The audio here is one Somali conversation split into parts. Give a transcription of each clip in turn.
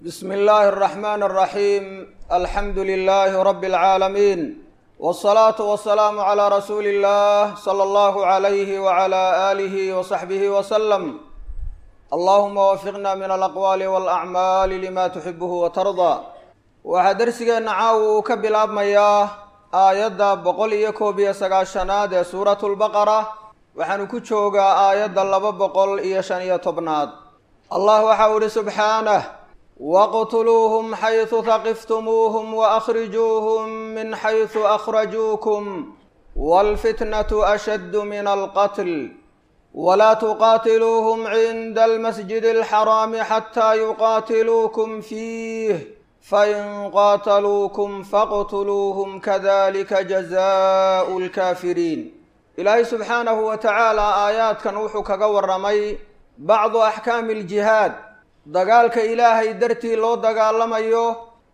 bsm اllahi الرحmn الرaحيم alxamdu لlh rb العaalمين والصlaaة والسlاam عlى rasuuli الlah slى اllah عlyh وعlى آlih وصaxbih وsلم allahuma wafiqna min alaqwaali wاlأcmaali lima tuxibh وtarضى waxaa dersigeenna caawa uu ka bilaabmayaa aayadda boqol iyo koob iyo sagaashanaad ee suurat lbaqara waxaanu ku joogaa aayadda laba boqol iyo shan iyo tobnaad allah waxau ihi subxaanah waqtuluuhum xaysu haqiftumuuhum waأkhrijuuhum min xaysu akhrajuukum wاlfitnaةu ashaddu min alqatl wlaa tuqaatiluuhum cinda almasjid اlxaraami xataa yuqaatiluukum fiih fain qaataluukum faqtuluuhum kadalika jazaau lkaafiriin ilaahay subxaanahu wa tacaala aayaadkan wuxuu kaga warramay bacdu axkaami aljihaad dagaalka ilaahay dartii loo dagaalamayo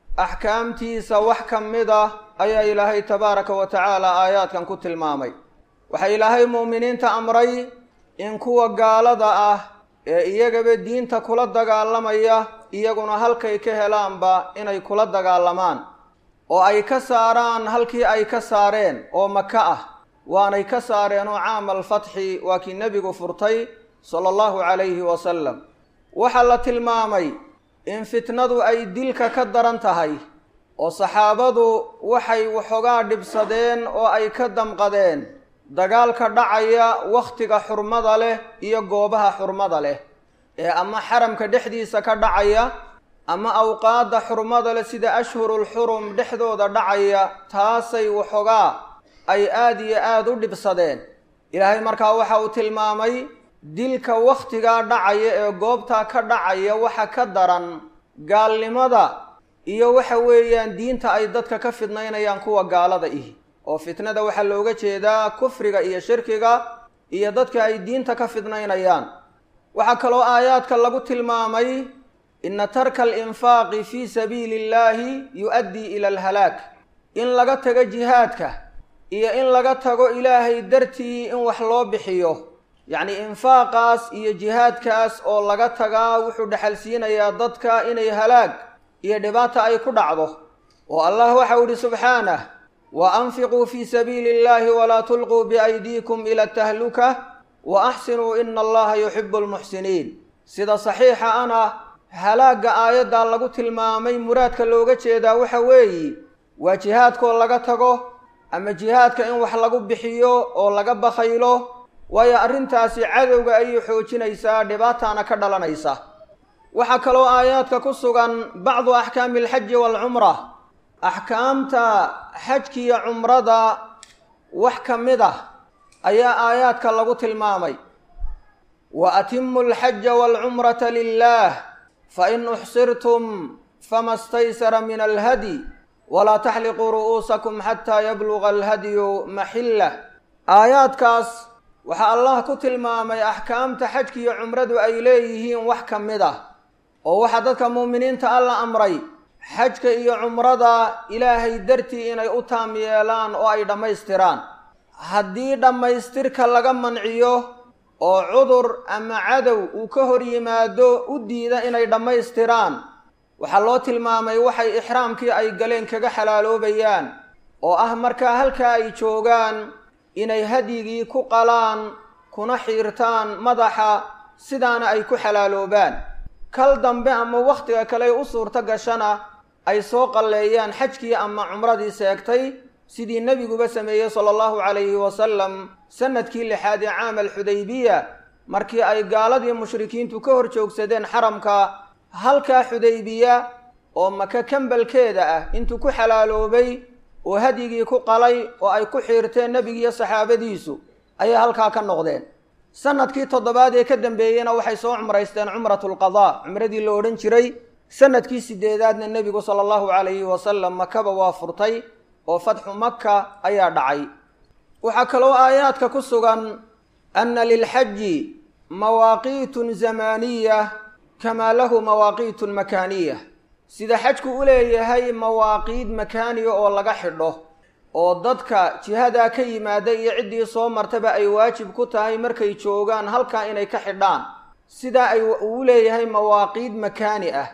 axkaamtiisa wax ka mid ah ayaa ilaahay tabaaraka wa tacaala aayaadkan ku tilmaamay waxaa ilaahay mu'miniinta amray in kuwa gaalada ah ee iyagaba diinta kula dagaalamaya iyaguna halkay ka helaanba inay kula dagaalamaan oo ay ka saaraan halkii ay ka saareen oo maka ah waanay ka saareen oo caama alfatxi waa kii nebigu furtay sala allahu calayhi wasalam waxaa la tilmaamay in fitnadu ay dilka ka daran tahay oo saxaabadu waxay waxoogaa dhibsadeen oo ay ka damqadeen dagaalka dhacaya wakhtiga xurmada leh iyo goobaha xurmada leh ee ama xaramka dhexdiisa ka dhacaya ama awqaadda xurmada leh sida ashhurul xurum dhexdooda dhacaya taasay waxoogaa ay aada iyo aada u dhibsadeen ilaahay markaa waxa uu tilmaamay dilka wakhtigaa dhacaya ee goobtaa ka dhacaya waxa ka daran gaalnimada iyo waxa weeyaan diinta ay dadka ka fidnaynayaan kuwa gaalada ihi oo fitnada waxaa looga jeedaa kufriga iyo shirkiga iyo dadka ay diinta ka fidnaynayaan waxaa kaloo aayaadka lagu tilmaamay ina tarka alinfaaqi fii sabiili illaahi yu-addii ila alhalaag in laga tago jihaadka iyo in laga tago ilaahay dartii in wax loo bixiyo yacni infaaqaas iyo jihaadkaas oo laga tagaa wuxuu dhexalsiinayaa dadka inay halaag iyo dhibaata ay ku dhacdo oo allah waxau yihi subxaanah wa anfiquu fii sabiili illahi walaa tulquu biaydiikum ila atahluka wa axsinuu ina allaha yuxibu lmuxsiniin sida saxiixa ana halaagga aayaddaa lagu tilmaamay muraadka looga jeedaa waxa weeyi waa jihaadkoo laga tago ama jihaadka in wax lagu bixiyo oo laga bakhaylo waayo arrintaasi cadowga ayay xoojinaysaa dhibaataana ka dhalanaysa waxaa kaloo aayaadka ku sugan bacdu axkaami alxaji waalcumra axkaamta xajkiiyo cumrada wax ka mid ah ayaa aayaadka lagu tilmaamay wa atimu alxaja waalcumrata lilah fain uxsirtum fama staysara min alhadi walaa taxliquu ru'uusakum xataa yabluga alhadyu maxillah aayaadkaas waxaa allah ku tilmaamay axkaamta xajkiiyo cumradu ay leeyihiin wax ka mid ah oo waxaa dadka muuminiinta alla amray xajka iyo cumrada ilaahay dartii inay u taam yeelaan oo ay dhammaystiraan haddii dhammaystirka laga manciyo oo cudur ama cadow uu ka hor yimaado u diida inay dhammaystiraan waxaa loo tilmaamay waxay ixraamkii ay galeen kaga xalaaloobayaan oo ah markaa halkaa ay joogaan inay hadyigii ku qalaan kuna xiirtaan madaxa sidaana ay ku xalaaloobaan kal dambe ama wakhtiga kale u suurto gashana ay soo qalleeyaan xajkii ama cumradii seegtay sidii nebiguba sameeyey sala allahu calayhi wasalam sanadkii lixaad ee caam alxudaybiya markii ay gaaladii mushrikiintu ka hor joogsadeen xaramka halkaa xudaybiya oo maka kambalkeeda ah intuu ku xalaaloobay oo hadyigii ku qalay oo ay ku xiirteen nebigiiyo saxaabadiisu ayay halkaa ka noqdeen sanadkii toddobaad ee ka dambeeyeyna waxay soo cumraysteen cumratulqadaa cumradii la odhan jiray sanadkii sideedaadna nebigu sala allahu calayhi wasalam makaba waa furtay oo fatxu maka ayaa dhacay waxaa kaloo aayaadka ku sugan anna lilxaji mawaaqiitun zamaaniya kamaa lahu mawaaqiitun makaaniya sida xajku u leeyahay mawaaqiid makaaniya oo laga xidho oo dadka jihadaa ka yimaada iyo ciddii soo martaba ay waajib ku tahay markay joogaan halkaa inay ka xidhaan sidaa ay uu leeyahay mawaaqiid makaani ah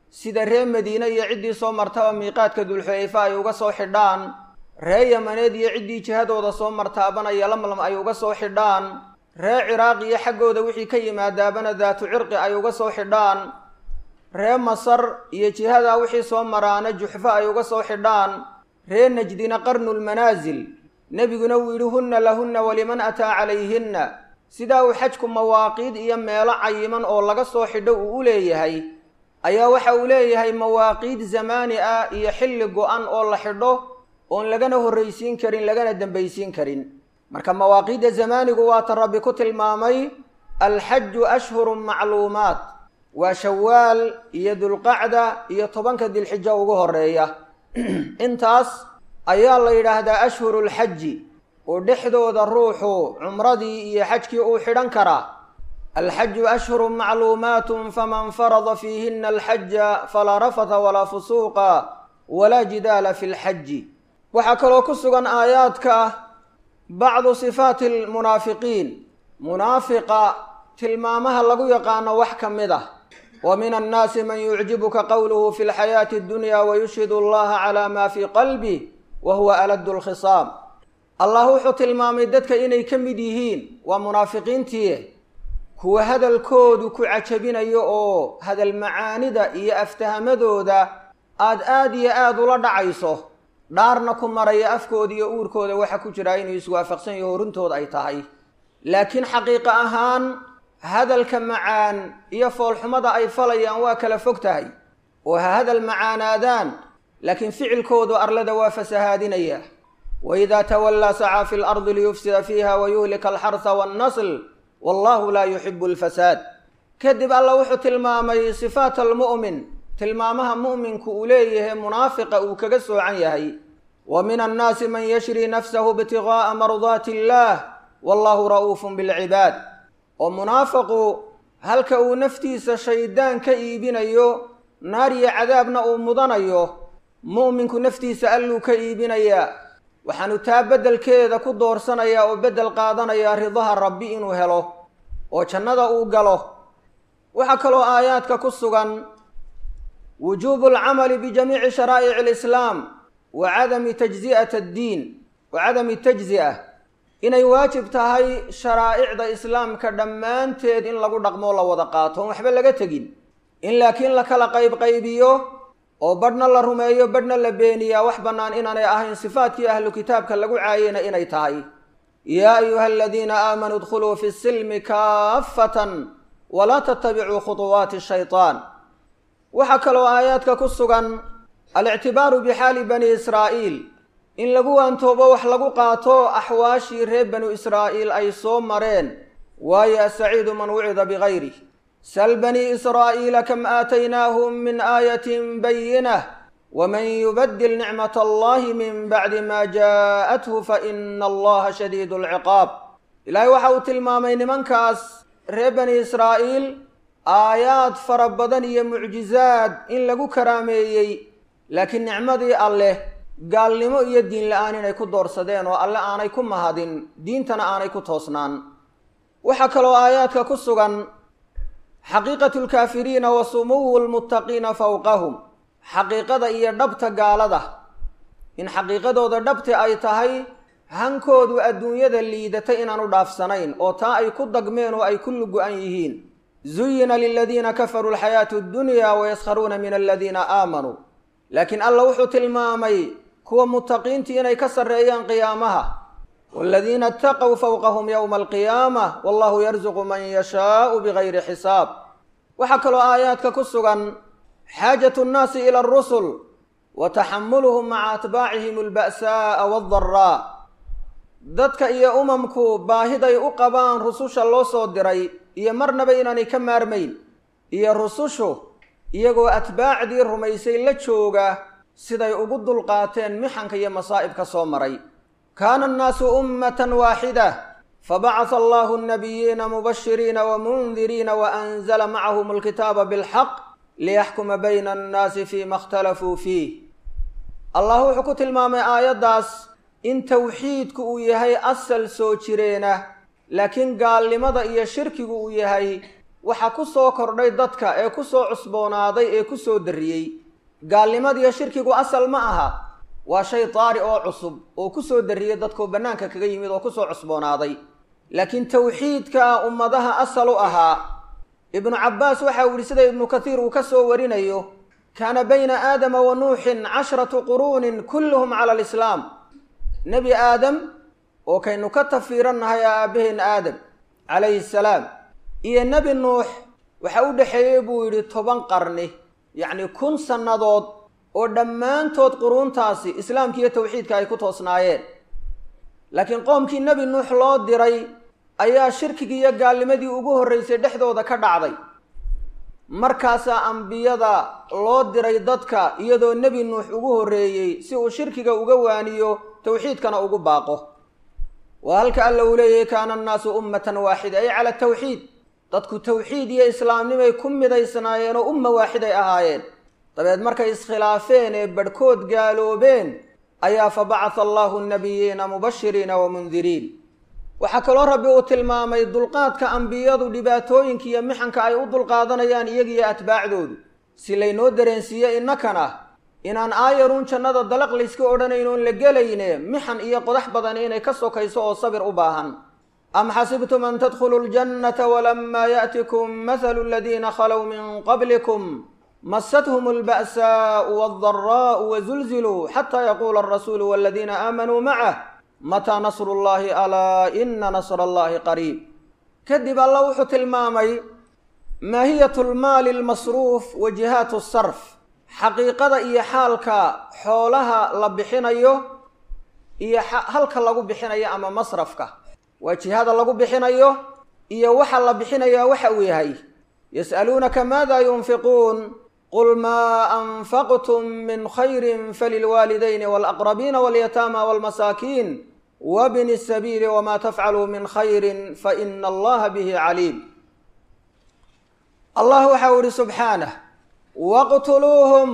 sida ree madiine iyo ciddii soo martaba miiqaadka dulxulayfa ay uga soo xidhaan ree yamaneed iyo ciddii jihadooda soo martaabana yolamlam ay uga soo xidhaan ree ciraaq iyo xaggooda wixii ka yimaadaabana daatu cirqi ay uga soo xidhaan ree masar iyo jihadaa wixii soo maraana juxfo ay uga soo xidhaan ree najdina qarnulmanaasil nebiguna wuu yidhi hunna lahunna waliman ataa calayhinna sidaa uu xajku mawaaqiid iyo meelo cayiman oo laga soo xidho uu u leeyahay ayaa waxa uu leeyahay mawaaqiid zamaani ah iyo xilli go-an oo la xidho oon lagana horraysiin karin lagana dembaysiin karin marka mawaaqiidda zamaanigu waata rabbi ku tilmaamay alxaju ashhurun macluumaat waa shawaal iyo dulqacda iyo tobanka dilxijo ugu horeeya intaas ayaa la yidhaahdaa ashhuru lxaji oo dhexdooda ruuxu cumradii iyo xajkii uu xidhan karaa alxaju ashhurun macluumaatun faman farada fiihina alxaja falaa rafata walaa fusuuqa walaa jidaala fi lxaji waxaa kaloo ku sugan aayaadka bacdu sifaati lmunaafiqiin munaafiqa tilmaamaha lagu yaqaano wax ka mid ah wa min annaasi man yucjibuka qowluhu fi lxayaati addunya wayushhidu allaha calaa ma fii qalbih wa huwa aladu lkhisaam allah wuxuu tilmaamay dadka inay ka mid yihiin waa munaafiqiintii kuwa hadalkoodu ku cajabinayo oo hadal macaanida iyo aftahamadooda aad aad iyo aada ula dhacayso dhaarna ku maraya afkooda iyo uurkooda waxa ku jiraa inuu iswaafaqsan yaho runtooda ay tahay laakiin xaqiiqa ahaan hadalka macaan iyo foolxumada ay falayaan waa kala fog tahay oo ha hadal macaanaadaan laakiin ficilkoodu arlada waa fasahaadinaya waidaa tawallaa sacaa fi lardi liyufsida fiiha wayuhlika alxarha wannasl wallahu laa yuxibu alfasaad kadib alla wuxuu tilmaamay sifaat almu'min tilmaamaha mu'minku uu leeyahay munaafiqa uu kaga soocan yahay wa min annaasi man yashri nafsahu ibtiga'a mardaati illaah wallahu ra'uufun bilcibaad oo munaafiqu halka uu naftiisa shaydaan ka iibinayo naar iyo cadaabna uu mudanayo mu'minku naftiisa alluu ka iibinayaa waxaanu taa beddelkeeda ku doorsanayaa oo beddel qaadanayaa ridaha rabbi inuu helo oo jannada uu galo waxaa kaloo aayaadka ku sugan wujuubu alcamali bijamiici sharaa'ici alislaam wa cadami tajzi'at addiin wa cadami tajzi'a inay waajib tahay sharaa'icda islaamka dhammaanteed in lagu dhaqmoo la wada qaato oon waxba laga tegin in laakiin la kala qaybqaybiyo oo badhna la rumeeyo badhna la beeniyaa wax bannaan inaanay ahayn sifaadkii ahlu kitaabka lagu caayeyna inay tahay yaa ayuha aladiina aamanuu idkhuluu fi silmi kaafatan walaa tattabicuu khuطuwaati shayطaan waxaa kaloo aayaadka ku sugan alictibaaru bixaali bani israa'iil in lagu waantoobo wax lagu qaato axwaashii reer banu israa'iil ay soo mareen waayo asaciidu man wucida bigayrih sal bani israa'iila kam aataynaahum min aayatin bayinah waman yubadil nicmat allahi min bacdi ma jaa'athu faina allaha shadiidu alciqaab ilaahay waxa uu tilmaamay nimankaas reer bani israa'iil aayaad fara badan iyo mucjizaad in lagu karaameeyey laakiin nicmadii alleh gaalnimo iyo diin la-aan inay ku doorsadeen oo alle aanay ku mahadin diintana aanay ku toosnaan waxaa kaloo aayaadka ku sugan xaqiiqatu lkaafiriina wa sumuwu lmuttaqiina fowqahum xaqiiqada iyo dhabta gaalada in xaqiiqadooda dhabti ay tahay hankoodu adduunyada liidata inaanu dhaafsanayn oo taa ay ku dagmeen oo ay ku lugu-an yihiin zuyina liladiina kafaruu alxayaatu addunya wayaskharuuna min aladiina aamanuu laakiin alla wuxuu tilmaamay kuwa mutaqiintii inay ka sarreeyaan qiyaamaha waladiina ataqow fowqahum yowma alqiyaama wallahu yarzuqu man yashaau bigayri xisaab waxaa kaloo aayaadka ku sugan xaajatu nnaasi ila arusul wa taxamuluhum maca atbaacihim alba'saa'a waaddaraa dadka iyo umamku baahiday u qabaan rususha loo soo diray iyo marnaba inaanay ka maarmayn iyo rusushu iyagoo atbaacdii rumaysay la jooga siday ugu dulqaateen mixanka iyo masaa'ibka soo maray kaana annaasu ummatan waaxida fabacasa allahu annabiyiina mubashiriina wamundiriina waanzala macahum alkitaaba bilxaq liyaxkuma bayna annaasi fiima ikhtalafuu fiih allah wuxuu ku tilmaamay aayaddaas in tawxiidku uu yahay asal soo jireena laakiin gaalnimada iyo shirkigu uu yahay waxa ku soo kordhay dadka ee ku soo cusboonaaday ee ku soo darriyey gaalnimadiiyo shirkigu asal ma aha waa shay daari oo cusub oo ku soo darriyey dadkoo bannaanka kaga yimid oo ku soo cusboonaaday laakiin tawxiidka ummadaha asal u ahaa ibnu cabbaas waxa uu yihi sida ibnu kathiir uu ka soo warinayo kaana bayna aadama wa nuuxin cashratu quruunin kulluhum cala alislaam nebi aadam oo kaynu ka tafiirannahay aabbaheen aadam calayhi salaam iyo nebi nuux waxa u dhexeeyey buu yidhi toban qarni yacni kun sannadood oo dhammaantood quruuntaasi islaamka iyo tawxiidka ay ku toosnaayeen laakiin qoomkii nebi nuux loo diray ayaa shirkigii iyo gaalnimadii ugu horraysay dhexdooda ka dhacday markaasaa ambiyada loo diray dadka iyadoo nebi nuux ugu horreeyey si uu shirkiga uga waaniyo tawxiidkana ugu baaqo waa halka alla uu leeyahay kaana annaasu ummatan waaxida ay cala tawxiid dadku tawxiid iyo islaamnimay ku midaysnaayeen oo umma waaxiday ahaayeen dabeed markay iskhilaafeen ee badhkood gaaloobeen ayaa fa bacatha allahu nabiyiina mubashiriina wa mundiriin waxaa kaloo rabbi uu tilmaamay dulqaadka ambiyadu dhibaatooyinka iyo mixanka ay u dulqaadanayaan iyagiyo atbaacdoodu si laynoo dareensiiye innakana inaan aayaruun jannada dalaq layska odhanaynoon la gelayne mixan iyo qodax badani inay ka sokayso oo sabir u baahan am xasibtum an tadkhuluu ljannata walamaa yaأtikum mathalu aladiina khalow min qablikum masathum alba'saau waaldaraa'u wazulziluu xataa yaquula alrasuulu waladiina aamanuu macah mataa nasru llahi alaa ina nasra allahi qariib kadib alla wuxuu tilmaamay maahiyatu lmaali almasruuf wa jihaatu sarf xaqiiqada iyo xaalka xoolaha la bixinayo iyo halka lagu bixinayo ama masrafka waa jihada lagu bixinayo iyo waxa la bixinayaa waxa uu yahay yas'aluunaka maada yunfiquun qul maa anfaqtum min khayrin falilwaalidayni walaqrabiina walyataama walmasaakiin wabni sabiili wamaa tafcaluu min khayrin faina allaha bihi caliim allah waxa uu ihi subxaanah waqtuluuhum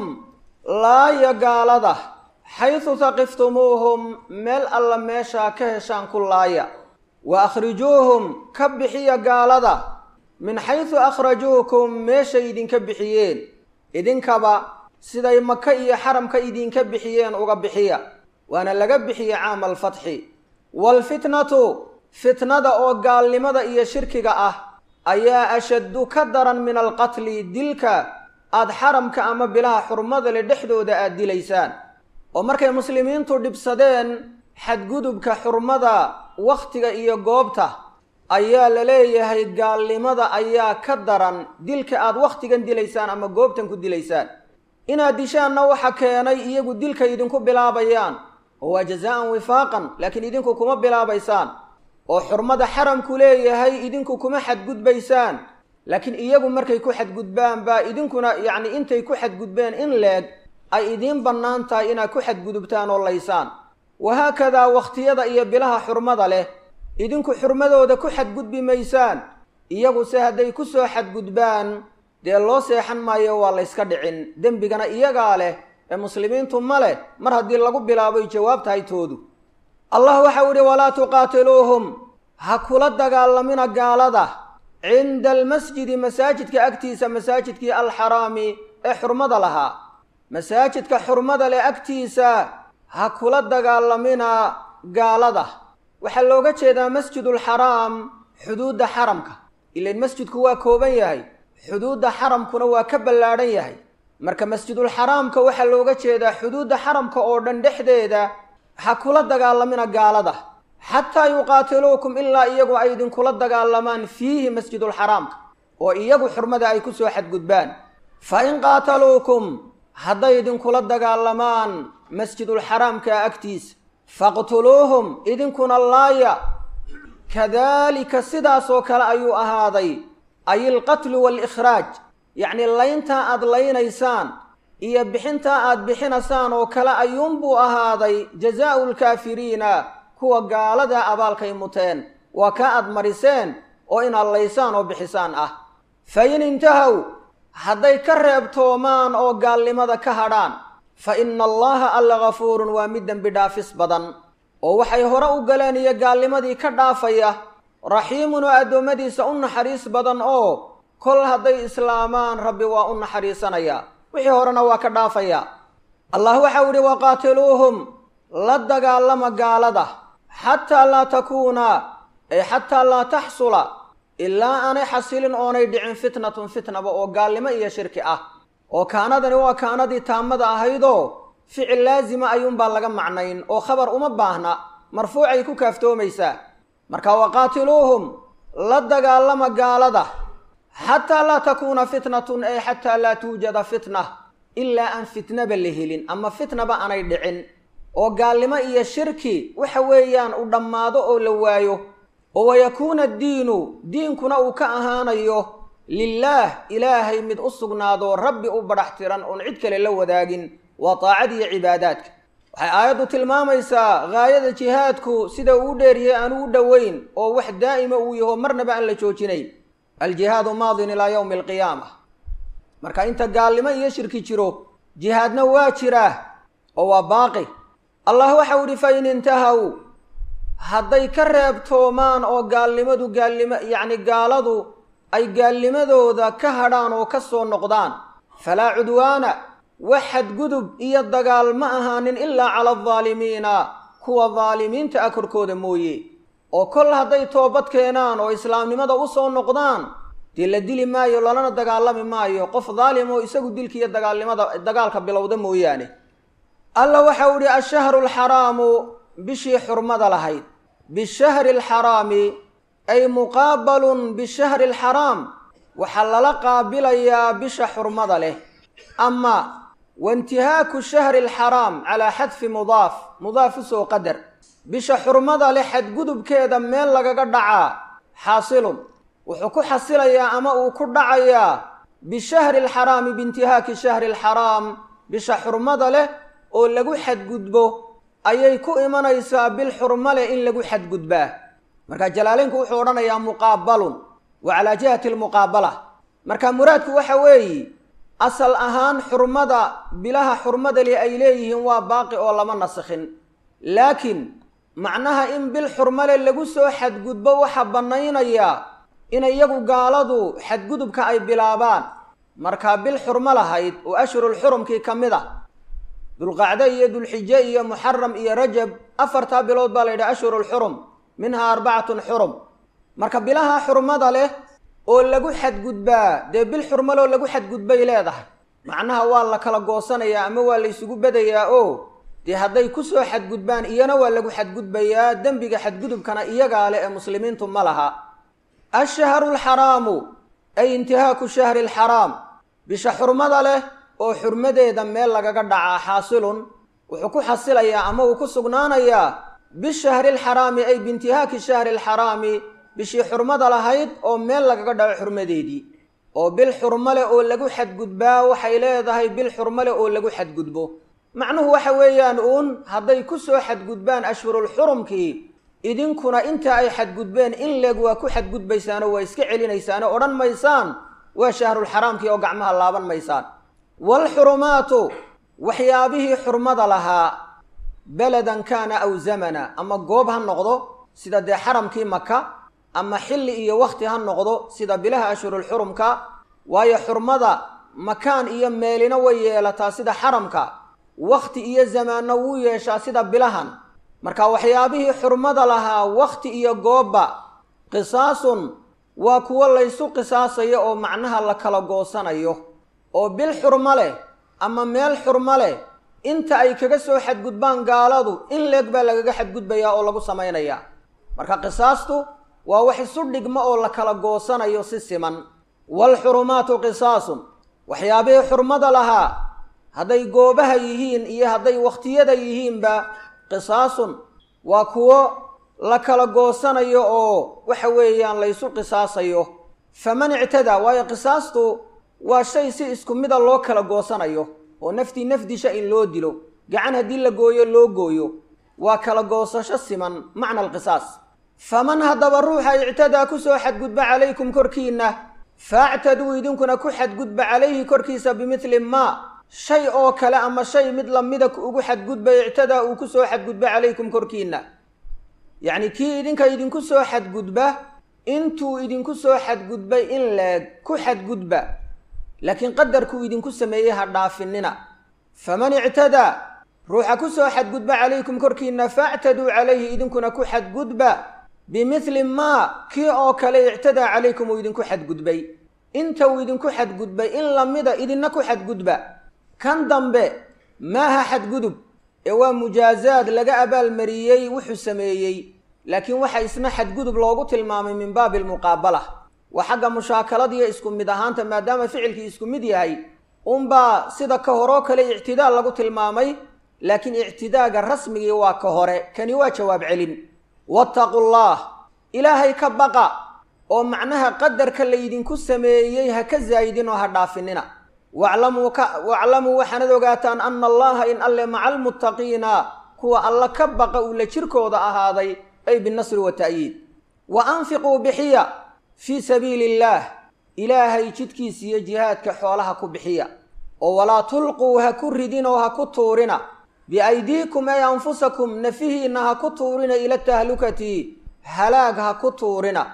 laaya gaalada xaysu haqiftumuuhum meel alla meeshaa ka heshaan ku laaya wa akhrijuuhum ka bixiya gaalada min xaysu akhrajuukum meeshay idinka bixiyeen idinkaba siday maka iyo xaramka idinka bixiyeen uga bixiya waana laga bixiya caama alfatxi waalfitnatu fitnada oo gaalnimada iyo shirkiga ah ayaa ashaddu ka daran min alqatli dilka aada xaramka ama bilaha xurmada le dhexdooda aada dilaysaan oo markay muslimiintu dhibsadeen xadgudubka xurmada wakhtiga iyo goobta ayaa la leeyahay gaalnimada ayaa ka daran dilka aada wakhtigan dilaysaan ama goobtan ku dilaysaan inaad dishaanna waxa keenay iyagu dilka idinku bilaabayaan oo waa jazaan wifaaqan laakiin idinku kuma bilaabaysaan oo xurmada xaramku leeyahay idinku kuma xadgudbaysaan laakiin iyagu markay ku xadgudbaan baa idinkuna yacni intay ku xadgudbeen in leeg ay idiin bannaan tahay inaad ku xadgudubtaan oo laysaan wahaakadaa wakhtiyada iyo bilaha xurmada leh idinku xurmadooda ku xadgudbi maysaan iyaguse hadday ku soo xadgudbaan dee loo seexan maayo waa layska dhicin dembigana iyagaa leh ee muslimiintu ma leh mar haddii lagu bilaaboy jawaab tahay toodu allah waxau idhi walaa tuqaatiluuhum ha kula dagaalamina gaalada cinda almasjidi masaajidka agtiisa masaajidkii alxaraami ee xurmada lahaa masaajidka xurmada leh agtiisa ha kula dagaalamina gaalada waxaa looga jeedaa masjidulxaraam xuduudda xaramka ilan masjidku waa kooban yahay xuduudda xaramkuna waa ka ballaadhan yahay marka masjidulxaraamka waxaa looga jeedaa xuduudda xaramka oo dhan dhexdeeda ha kula dagaalamina gaalada xataa yuqaatiluukum ilaa iyagu ay idinkula dagaalamaan fiihi masjidulxaraamka oo iyagu xurmada ay ku soo xadgudbaan fa in qaataluukum hadday idinkula dagaalamaan masjidulxaraamka agtiisa faqtuluuhum idinkuna laaya kadaalika sidaasoo kale ayuu ahaaday ay ilqatlu waalikhraaj yacnii layntaa aad laynaysaan iyo bixintaa aad bixinaysaan oo kale ayuunbuu ahaaday jazaa'u lkaafiriina kuwa gaalada abaalkay muteen waa ka aad mariseen oo inaad laysaan oo bixisaan ah fa in intahow hadday ka reebtoomaan oo gaalnimada ka hadhaan fa ina allaha alla gafuurun waa mid dembi dhaafis badan oo waxay hore u galeen iyo gaalnimadii ka dhaafaya raxiimun oo addoommadiisa u naxariis badan oo kol hadday islaamaan rabbi waa u naxariisanayaa wixii horena waa ka dhaafayaa allah waxau idhi waqaatiluuhum la dagaalama gaalada xataa laa takuuna ay xataa laa taxsula ilaa aanay xasilin oonay dhicin fitnatun fitnaba oo gaalnimo iyo shirki ah oo kaanadani waa kaanadii taamada ahaydoo ficil laasima ayuunbaa laga macnayn oo khabar uma baahna marfuucay ku kaaftoomaysaa marka waqaatiluuhum la dagaalama gaalada xataa laa takuuna fitnatun ay xataa laa tuujada fitna ilaa aan fitnaba la helin ama fitnaba aanay dhicin oo gaalnimo iyo shirki waxa weeyaan u dhammaado oo la waayo oo wayakuuna addiinu diinkuna uu ka ahaanayo lilaah ilaahay mid u sugnaado rabbi u badhax tiran oon cid kale la wadaagin waa taacad iyo cibaadaadka waxay aayaddu tilmaamaysaa gaayada jihaadku sida uu dheeriyay aanu u dhoweyn oo wax daa'ima uu yaho marnaba aan la joojinayn aljihaadu maadin ilaa yowmi alqiyaama marka inta gaalnimo iyo shirki jiro jihaadna waa jiraa oo waa baaqi allah waxau idhi fa in intahaw hadday ka reebtoomaan oo gaalnimadu gaalnimo yacni gaaladu ay gaalnimadooda ka hadhaan oo ka soo noqdaan falaa cudwaana wax xadgudub iyo dagaal ma ahaanin ilaa cala aldaalimiina kuwa daalimiinta ah korkooda mooye oo kol hadday toobad keenaan oo islaamnimada u soo noqdaan dee la dili maayo lalana dagaalami maayo qof daalim oo isagu dilka iyo dagaalnimada dagaalka bilowda mooyaane alla waxau idhi ashahru alxaraamu bishii xurmada lahayd bishahri alxaraami ay muqaabalun bishahri alxaraam waxaa lala qaabilayaa bisha xurmada leh ama waintihaaku shahri alxaraam calaa xadfi mudaaf mudaaf usoo qadar bisha xurmada leh xadgudubkeeda meel lagaga dhacaa xaasilun wuxuu ku xasilayaa ama uu ku dhacayaa bishahri alxaraami biintihaaki shahri alxaraam bisha xurmada leh oo lagu xadgudbo ayay ku imanaysaa bil xurmo leh in lagu xadgudbaa marka jalaaleynku wuxuu odhanayaa muqaabalun wa calaa jihati almuqaabala marka muraadku waxa weeye asal ahaan xurmada bilaha xurmada leh ay leeyihiin waa baaqi oo lama nasikhin laakiin macnaha in bil xurmale lagu soo xadgudbo waxaa bannaynayaa in iyagu gaaladu xadgudubka ay bilaabaan markaa bil xurmo lahayd oo ashhurulxurumkii ka mid a dulqacde iyo dulxije iyo muxaram iyo rajab afartaa bilood baa la yidhaha ashhurulxurum minhaa arbacatun xurum marka bilaha xurmada leh oo lagu xadgudbaa dee bil xurmaloo lagu xadgudbay leedahay macnaha waa la kala goosanayaa ama waa la ysugu bedayaa oo dee hadday kusoo xadgudbaan iyana waa lagu xadgudbayaa dembiga xadgudubkana iyagaa leh ee muslimiintu ma laha ashahru alxaraamu ay intihaaku shahri alxaraam bisha xurmada leh oo xurmadeeda meel lagaga dhacaa xaasilun wuxuu ku xasilayaa ama uu ku sugnaanayaa bishahri alxaraami ay biintihaaki shahri alxaraami bishii xurmada lahayd oo meel lagaga dhaco xurmadeedii oo bil xurmo leh oo lagu xadgudbaa waxay leedahay bil xurmo leh oo lagu xadgudbo macnuhu waxa weeyaan uun hadday ku soo xadgudbaan ashhurulxurumkii idinkuna inta ay xadgudbeen in leeg waa ku xadgudbaysaanoo waa iska celinaysaanoo odhan maysaan waa shahrulxaraamkii oo gacmaha laaban maysaan waalxurumaatu waxyaabihii xurmada lahaa beladan kaana aw zamana ama goob ha noqdo sida dee xaramkii maka ama xilli iyo wakhti ha noqdo sida bilaha ashhurulxurumka waayo xurmada makaan iyo meelina way yeelataa sida xaramka wakhti iyo zamaanna wuu yeeshaa sida bilahan marka waxyaabihii xurmada lahaa wakhti iyo goobba qisaasun waa kuwo laysu qisaasayo oo macnaha la kala goosanayo oo bil xurmo leh ama meel xurmo leh inta ay kaga soo xadgudbaan gaaladu in leeg baa lagaga xadgudbayaa oo lagu samaynayaa marka qisaastu waa wax isu dhigmo oo la kala goosanayo si siman waalxurumaatu qisaasun waxyaabihii xurmada lahaa hadday goobaha yihiin iyo hadday wakhtiyada yihiinba qisaasun waa kuwo la kala goosanayo oo waxa weeyaan laysu qisaasayo faman ictadaa waayo qisaastu waa shay si isku mida loo kala goosanayo oo naftii nafdisha in loo dilo gacan haddii la gooyo loo gooyo waa kala goosasho siman macna alqisaas faman haddaba ruuxa ictadaa ku soo xadgudba calaykum korkiinna faactaduu idinkuna ku xadgudba calayhi korkiisa bimidli maa shay oo kale ama shay mid lamida ugu xadgudba ictadaa uu ku soo xadgudba calaykum korkiinna yacni kii idinka idinku soo xadgudba intuu idinku soo xadgudbay in leeg ku xadgudba laakiin qadarkuu idinku sameeyey ha dhaafinina faman ictadaa ruuxa ku soo xadgudba calaykum korkiinna factaduu calayhi idinkuna ku xadgudba bimidli maa kii oo kale ictadaa calaykum uu idinku xadgudbay inta uu idinku xadgudbay in lamida idinna ku xadgudba kan dambe maaha xadgudub ee waa mujaazaad laga abaalmariyey wuxuu sameeyey laakiin waxa isna xadgudub loogu tilmaamay min baabi almuqaabala waa xagga mushaakaladiiyo isku mid ahaanta maadaama ficilkii isku mid yahay unbaa sida ka horoo kale ictidaa lagu tilmaamay laakiin ictidaaga rasmigii waa ka hore kani waa jawaab celin wattaqu llah ilaahay ka baqa oo macnaha qadarka laydinku sameeyey ha ka zaayidin oo ha dhaafinina waclamuu ka waclamuu waxaanad ogaataan ana allaha in alle maca almuttaqiina kuwa alla ka baqa uu la jirkooda ahaaday ay binnasri wa ta'yiid wa anfiquu bixiya fii sabiili illaah ilaahay jidkiisa iyo jihaadka xoolaha ku bixiya oo walaa tulquu ha ku ridin oo ha ku tuurina biaydiikum ay anfusakum nafihiinna ha ku tuurina ila tahlukati halaag ha ku tuurina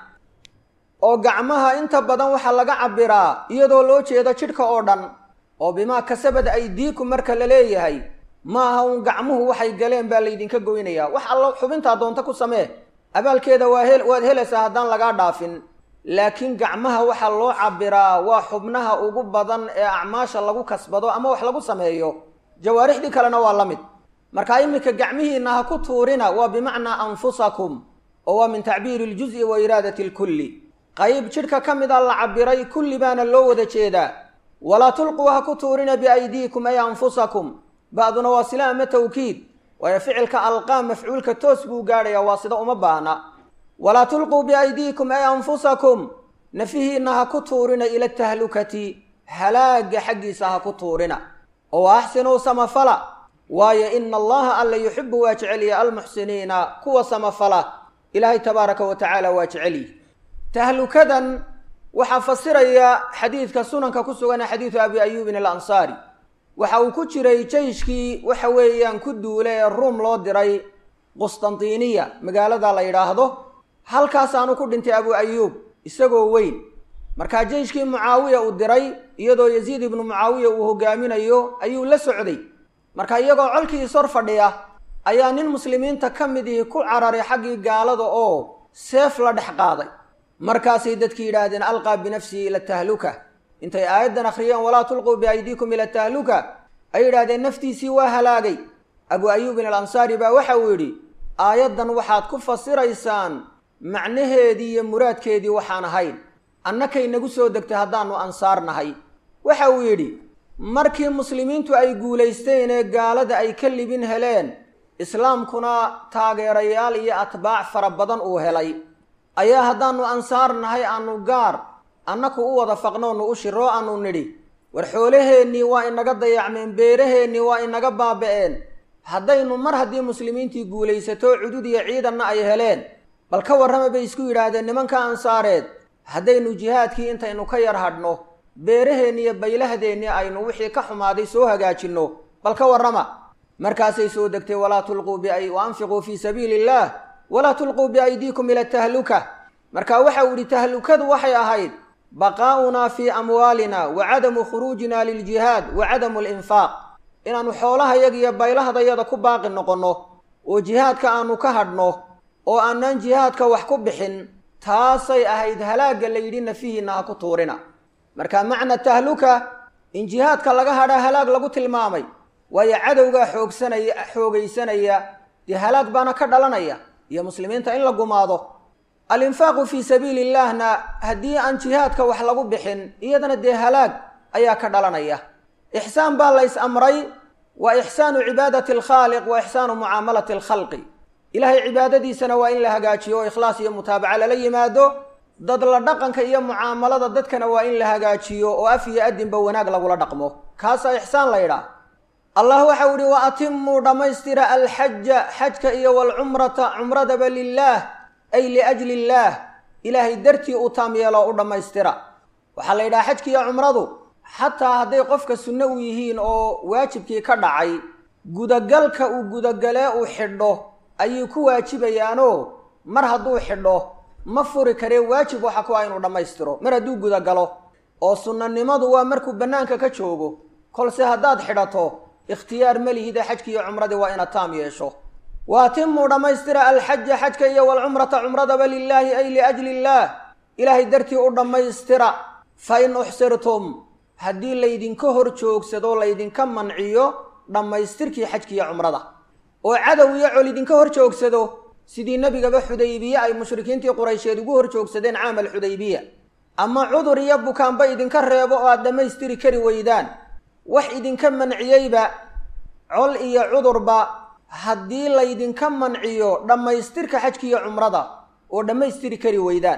oo gacmaha inta badan waxaa laga cabbiraa iyadoo loo jeedo jidhka oo dhan oo bimaa kasabad aydiikum marka la leeyahay ma aha uun gacmuhu waxay galeen baa laydinka goynayaa wax allo xubintaa doonta ku samee abaalkeeda waa he waad helaysaa haddaan lagaa dhaafin laakiin gacmaha waxaa loo cabbiraa waa xubnaha ugu badan ee acmaasha lagu kasbado ama wax lagu sameeyo jawaarixdii kalena waa la mid marka iminka gacmihiinna ha ku tuurina waa bimacnaa anfusakum oo waa min tacbiiri iljuzi wa iraadati alkulli qayb jidhka ka mida la cabbiray kulli baana loo wada jeedaa walaa tulquu ha ku tuurina biaydiikum ay anfusakum ba'duna waa sila ama tawkiid waayo ficilka alqaa mafcuulka toos buu gaadhayaa waa sida uma baahna walaa tulquu biaydiikum ay anfusakum nafihiinna ha ku tuurina ila tahlukati halaaga xaggiisa ha ku tuurina oo axsinuu samafala waayo ina allaha alla yuxibu waa jecelya almuxsiniina kuwa samafala ilaahay tabaaraka wa tacaala waa jecelyi tahlukadan waxaa fasiraya xadiidka sunanka ku sugan xadiidu abi ayuubin alansaari waxa uu ku jiray jeyshkii waxa weeyaan ku duule ee ruum loo diray qustantiniya magaalada la yidhaahdo halkaasaanu ku dhintay abu ayuub isagoo weyn markaa jeyshkii mucaawiya uu diray iyadoo yaziid ibnu mucaawiya uu hogaaminayo ayuu la socday marka iyagoo colkii ishor fadhiya ayaa nin muslimiinta ka mid ihi ku cararay xaggii gaalada oo seef la dhex qaaday markaasay dadkii yidhaahdeen alqaa binafsihi ila tahluka intay aayaddan akhriyeen walaa tulquu biaydiikum ila tahluka ay yidhahdeen naftiisii waa halaagay abu ayuubin alansaari baa waxa uu yidhi aayaddan waxaad ku fasiraysaan macnaheedii iyo muraadkeedii waxaan ahayn annakay nagu soo degtay haddaannu ansaar nahay waxa uu yidhi markii muslimiintu ay guulaysteen ee gaalada ay ka libin heleen islaamkuna taageerayaal iyo atbaac fara badan uu helay ayaa haddaannu ansaar nahay aanu gaar annaku u wada faqnoonu u shiroo aanu nidhi war xoolaheennii waa inaga dayacmeen beeraheennii waa inaga baaba'een haddaynu mar haddii muslimiintii guulaysato cudud iyo ciidanna ay heleen bal ka warrama bay isku yidhaahdeen nimanka ansaareed haddaynu jihaadkii intaynu ka yar hadhno beeraheenni iyo baylahdeenni aynu wixii ka xumaaday soo hagaajinno bal ka warrama markaasay soo degtay walaa tulquu bi wa anfiquu fii sabiili illaah walaa tulquu biaydiikum ila tahluka marka waxa uu yihi tahlukadu waxay ahayd baqaa'unaa fii amwaalina wa cadamu khuruujina liljihaad wa cadamu alinfaaq inaannu xoolahayaga iyo baylahdayada ku baaqi noqonno oo jihaadka aanu ka hadhno oo aanaan jihaadka wax ku bixin taasay ahayd halaagga la yidhi nafihiinna ha ku tuurina marka macna tahluka in jihaadka laga hadhaa halaag lagu tilmaamay waayo cadowgaa xoogsanaya xoogaysanaya dee halaag baana ka dhalanaya iyo muslimiinta in la gumaado alinfaaqu fii sabiili illaahna haddii aan jihaadka wax lagu bixin iyadana dee halaag ayaa ka dhalanaya ixsaan baa la ys amray waa ixsaanu cibaadati alkhaaliq wa ixsaanu mucaamalati alkhalqi ilaahay cibaadadiisana waa in la hagaajiyo oo ikhlaas iyo mutaabaca lala yimaado dad la dhaqanka iyo mucaamalada dadkana waa in la hagaajiyo oo af iyo adinba wanaag lagula dhaqmo kaasaa ixsaan la ydhaah allah waxau ihi wa atimuu dhammaystira alxaja xajka iyo walcumrata cumradaba lilaah ay liajli illaah ilaahay dartii u taam yeeloo u dhammaystira waxaa la yidhaha xajki iyo cumradu xataa hadday qofka sunno u yihiin oo waajibkii ka dhacay gudagalka uu gudagalee uu xidho ayay ku waajibayaanoo mar hadduu xidho ma furi karee waajib waxa ku ah inuu dhammaystiro mar hadduu gudagalo oo sunnanimadu waa markuu bannaanka ka joogo kolse haddaad xidhato ikhtiyaar ma lihide xajki iyo cumradii waa inaad taam yeesho wa atimuu dhammaystira alxaja xajka iyo walcumrata cumradaba lilaahi ay liajli illaah ilaahay dartii u dhammaystira fa in uxsirtum haddii laydinka hor joogsado laydinka manciyo dhammaystirkii xajki iyo cumrada oo cadow iyo col idinka hor joogsado sidii nebigaba xudaybiye ay mushrikiintii quraysheed ugu hor joogsadeen caamal xudaybiya ama cudur iyo bukaanba idinka reebo oo aad dhammaystiri kari weydaan wax idinka manciyeyba col iyo cudurba haddii laydinka manciyo dhammaystirka xajki iyo cumrada oo dhammaystiri kari weydaan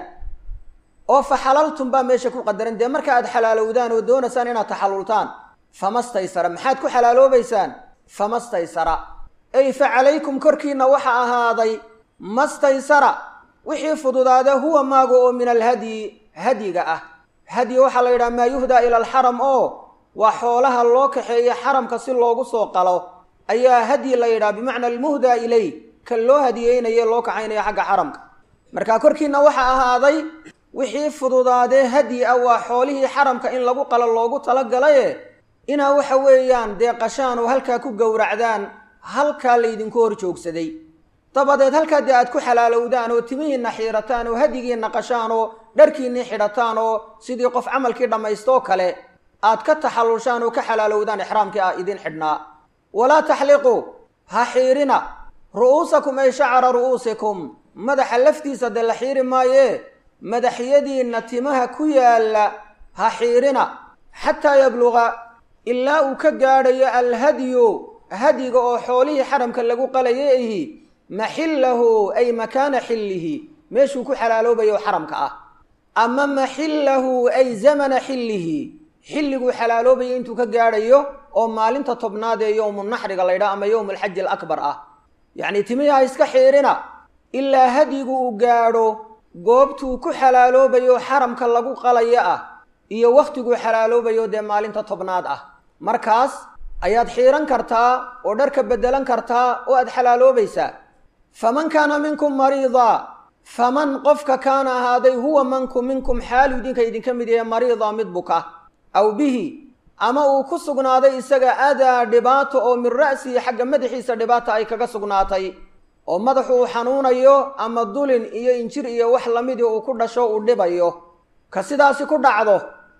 oo fa xalaltum baa meesha ku qadaran dee marka aad xalaalowdaan oo doonaysaan inaad taxallultaan famastaysara maxaad ku xalaaloobaysaan famastaysara ey fa calaykum korkiinna waxa ahaaday mastaysara wixii fududaada huwa maaga oo min alhadyi hadyiga ah hadyi waxaa la yidhaha maa yuhdaa ila alxaram oo waa xoolaha loo kaxeeya xaramka si loogu soo qalo ayaa hadyi la yidhaha bimacna almuhdaa ilay kan loo hadiyeynaye loo kaxaynaya xagga xaramka marka korkiinna waxaa ahaaday wixii fududaadee hadyi ah waa xoolihii xaramka in lagu qalo loogu talagalaye inaa waxa weeyaan dee qashaan oo halkaa ku gowracdaan halkaa laydinku hor joogsaday dabadeed halkaa dee aad ku xalaalowdaan oo timihiinna xiirataan oo hadyigiinna qashaan oo dharkiinnii xidhataan oo sidii qof camalkii dhammaystoo kale aad ka taxallushaan oo ka xalaalowdaan ixraamkii ah idin xidhnaa walaa taxliquu ha xiirina ru'uusakum ay shacara ru'uusikum madaxa laftiisa dee la xiiri maayee madaxyadiinna timaha ku yaalla ha xiirina xataa yabluqa ilaa uu ka gaadhayo alhadyu hadyiga oo xoolihii xaramka lagu qalayay ahi maxillahu ay makaana xillihi meeshuu ku xalaaloobayo xaramka ah ama maxillahu ay zamana xillihi xilliguu xalaaloobayo intuu ka gaadhayo oo maalinta tobnaad ee yowmu naxriga laydhaha ama yowmu alxaji alakbar ah yacnii timihii ha iska xiirina ilaa hadyigu uu gaadho goobtuu ku xalaaloobayo xaramka lagu qalayo ah iyo wakhtiguu xalaaloobayo dee maalinta tobnaad ah markaas ayaad xiiran kartaa oo dharka beddelan kartaa oo aad xalaaloobaysaa faman kaana minkum mariida faman qofka kaana ahaaday huwa manku minkum xaalu idinka idinka mid yahe mariida mid buka aw bihi ama uu ku sugnaaday isaga adaa dhibaato oo min ra'sihi xagga madaxiisa dhibaata ay kaga sugnaatay oo madaxu uu xanuunayo ama dulin iyo injir iyo wax lamidii uu ku dhasho uu dhibayo ka sidaasi ku dhacdo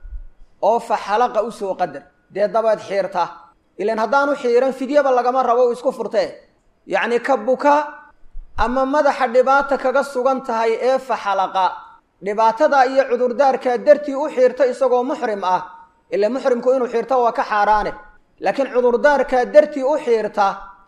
oo fa xalaqa usoo qadar dee dabeed xiirta ilan haddaanu xiiran fidyaba lagama rabo uu isku furtee yacni ka buka ama madaxa dhibaata kaga sugan tahay ee fa xalaqa dhibaatada iyo cudurdaarkaa dartii u xiirta isagoo muxrim ah ila muxrimku inuu xiirto waa ka xaaraane laakiin cudurdaarkaa dartii u xiirta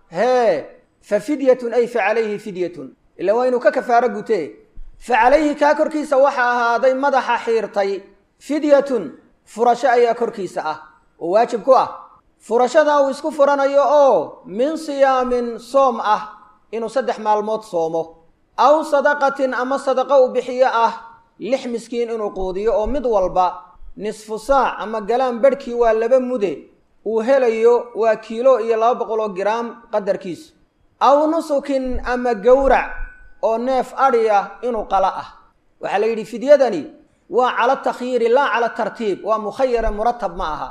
hee fa fidyatun ay fa calayhi fidyatun ila waa inuu ka kafaaro gutee fa calayhi kaa korkiisa waxaa ahaaday madaxa xiirtay fidyatun furasho ayaa korkiisa ah oo waajib ku ah furashadaa uu isku furanayo oo min siyaamin soom ah inuu saddex maalmood soomo aw sadaqatin ama sadaqo uu bixiyo ah lix miskiin inuu quudiyo oo mid walba nisfu saac ama galaan bedhkii waa laba mude uu helayo waa kiilo iyo laba boqol oo giraam qadarkiisu aw nusukin ama gowrac oo neef adhiya inuu qala ah waxaa la yidhi fidyadani waa cala takhyiiri laa cala tartiib waa mukhayara muratab ma aha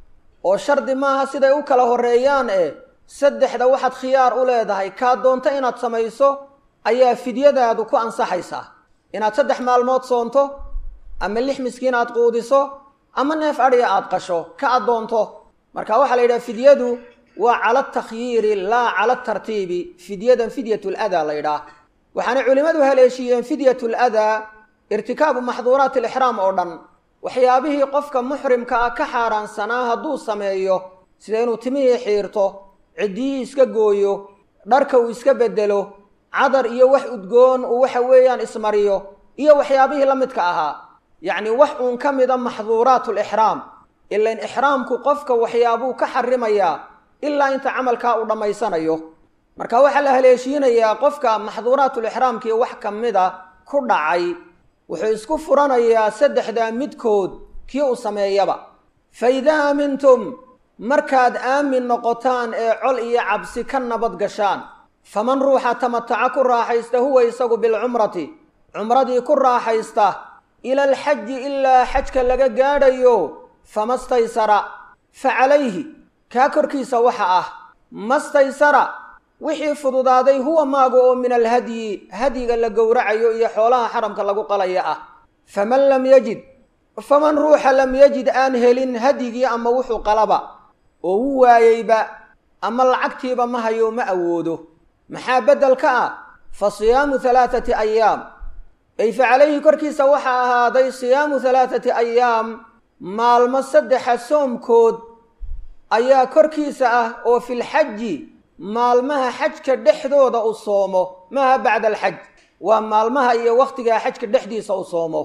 oo shardi maaha siday u kala horreeyaan ee saddexda waxaad khiyaar u leedahay kaa doonto inaad samayso ayaa fidyadaadu ku ansaxaysaa inaad saddex maalmood soonto ama lix miskiin aad quudiso ama neef adhiya aad qasho ka addoonto marka waxaa la yidhaha fidyadu waa cala takhyiiri laa cala tartiibi fidyadan fidyat ladaa la ydhaah waxaanay culimmadu haleeshiiyeen fidyat ladaa irtikaabu maxduuraat alixraam oo dhan waxyaabihii qofka muxrimka ah ka xaaraansanaa hadduu sameeyo sida inuu timihii xiirto ciddiyihii iska gooyo dharka uu iska beddelo cadar iyo wax udgoon uu waxa weeyaan ismariyo iyo waxyaabihii la midka ahaa yacni wax uun ka mida maxduuraat lixraam ilain ixraamku qofka waxyaabuu ka xarimayaa ilaa inta camalkaa uu dhammaysanayo marka waxaa la haleeshiinayaa qofka maxduuraatulixraamkii wax ka mida ku dhacay wuxuu isku furanayaa saddexdaa midkood kii uu sameeyaba fa idaa aamintum markaad aamin noqotaan ee col iyo cabsi ka nabad gashaan faman ruuxa tamataca ku raaxaysta huwa isagu bilcumrati cumradii ku raaxaysta ila alxaji ilaa xajka laga gaadhayo fama staysara fa calayhi kaa korkiisa waxa ah mastaysara wixii fududaaday huwa maaga oo min alhadyi hadyiga la gowracayo iyo xoolaha xaramka lagu qalaya ah faman lam yajid faman ruuxa lam yajid aan helin hadyigii ama wuxuu qalaba oo u waayeyba ama lacagtiiba ma hayo ma awoodo maxaa beddel ka ah fa siyaamu halaathati ayaam ay fa calayhi korkiisa waxaa ahaaday siyaamu halaathati ayaam maalmo saddexa soomkood ayaa korkiisa ah oo filxaji maalmaha xajka dhexdooda u soomo maaha bacda alxaj waa maalmaha iyo wakhtigaa xajka dhexdiisa u soomo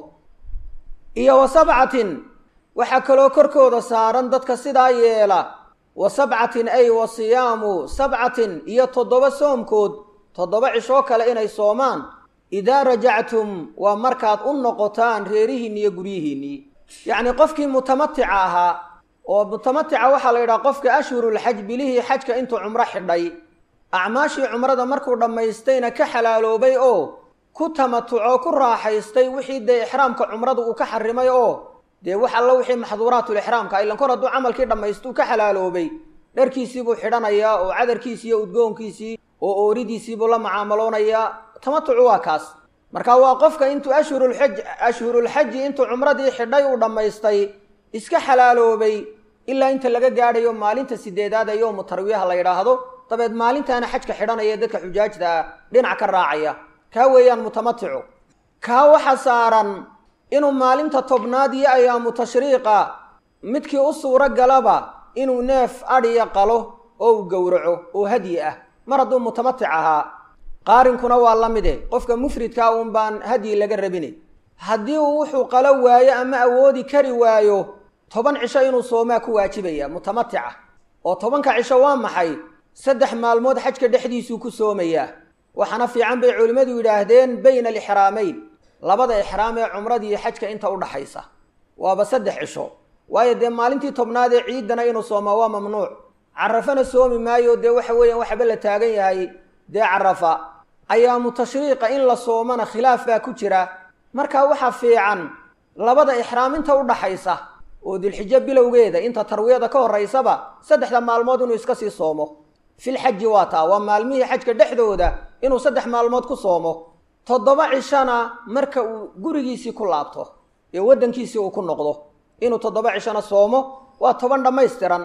iyo wa sabcatin waxaa kaloo korkooda saaran dadka sidaa yeela wa sabcatin ay wa siyaamu sabcatin iyo toddoba soomkood toddoba cishoo kale inay soomaan idaa rajactum waa markaad u noqotaan reerihiinni iyo guryihiinnii yacnii qofkii mutamatica ahaa oo mutamatica waxaa la yidhaha qofka ashhurulxaj bilihii xajka intuu cumro xidhay acmaashii cumrada markuu dhammaystayna ka xalaaloobay oo ku tamatucoo ku raaxaystay wixii dee ixraamka cumradu uu ka xarimay oo dee wax alla wixii maxduuraatulixraamka ilan kor hadduu camalkii dhammaystuu ka xalaaloobay dharkiisii buu xidhanayaa oo cadarkiisii iyo udgoonkiisii oo ooridiisii buu la mucaamaloonayaa tamatucu waa kaas marka waa qofka intuu ashhurulxaj ashhurulxaji intuu cumradii xidhay uu dhammaystay iska xalaaloobay ilaa inta laga gaadhayo maalinta sideedaad ee yowmu tarwiyaha la yidhaahdo dabeed maalintaana xajka xidhanaya dadka xujaajta ah dhinac ka raacaya kaa weeyaan mutamaticu kaa waxa saaran inuu maalinta tobnaad iyo ayaamu tashriiqa midkii u suuro galaba inuu neef adhiya qalo oo uu gowraco oo hadyi ah mar hadduu mutamatic ahaa qaarinkuna waa la mide qofka mufridkaa uun baan hadyi laga rabine haddii uu wuxuu qalo waayo ama awoodi kari waayo toban cisho inuu soomaa ku waajibaya mutamatica oo tobanka cisho waa maxay saddex maalmood xajka dhexdiisuu ku soomayaa waxaana fiican bay culimmadu yidhaahdeen bayna alixraamayn labada ixraam ee cumradiiyo xajka inta u dhaxaysa waaba saddex cisho waayo dee maalintii tobnaad ee ciiddana inuu soomaa waa mamnuuc carafana soomi maayo dee waxa weeyaan waxaba la taagan yahay dee carafa ayaamu tashriiqa in la soomana khilaaf baa ku jira marka waxaa fiican labada ixraam inta u dhaxaysa oo dilxijo bilowgeeda inta tarwiyada ka horaysaba saddexda maalmood inuu iska sii soomo filxaji waa taa waa maalmihii xajka dhexdooda inuu saddex maalmood ku soomo toddoba cishona marka uu gurigiisii ku laabto ee waddankiisii uu ku noqdo inuu toddoba cishona soomo waa toban dhammaystiran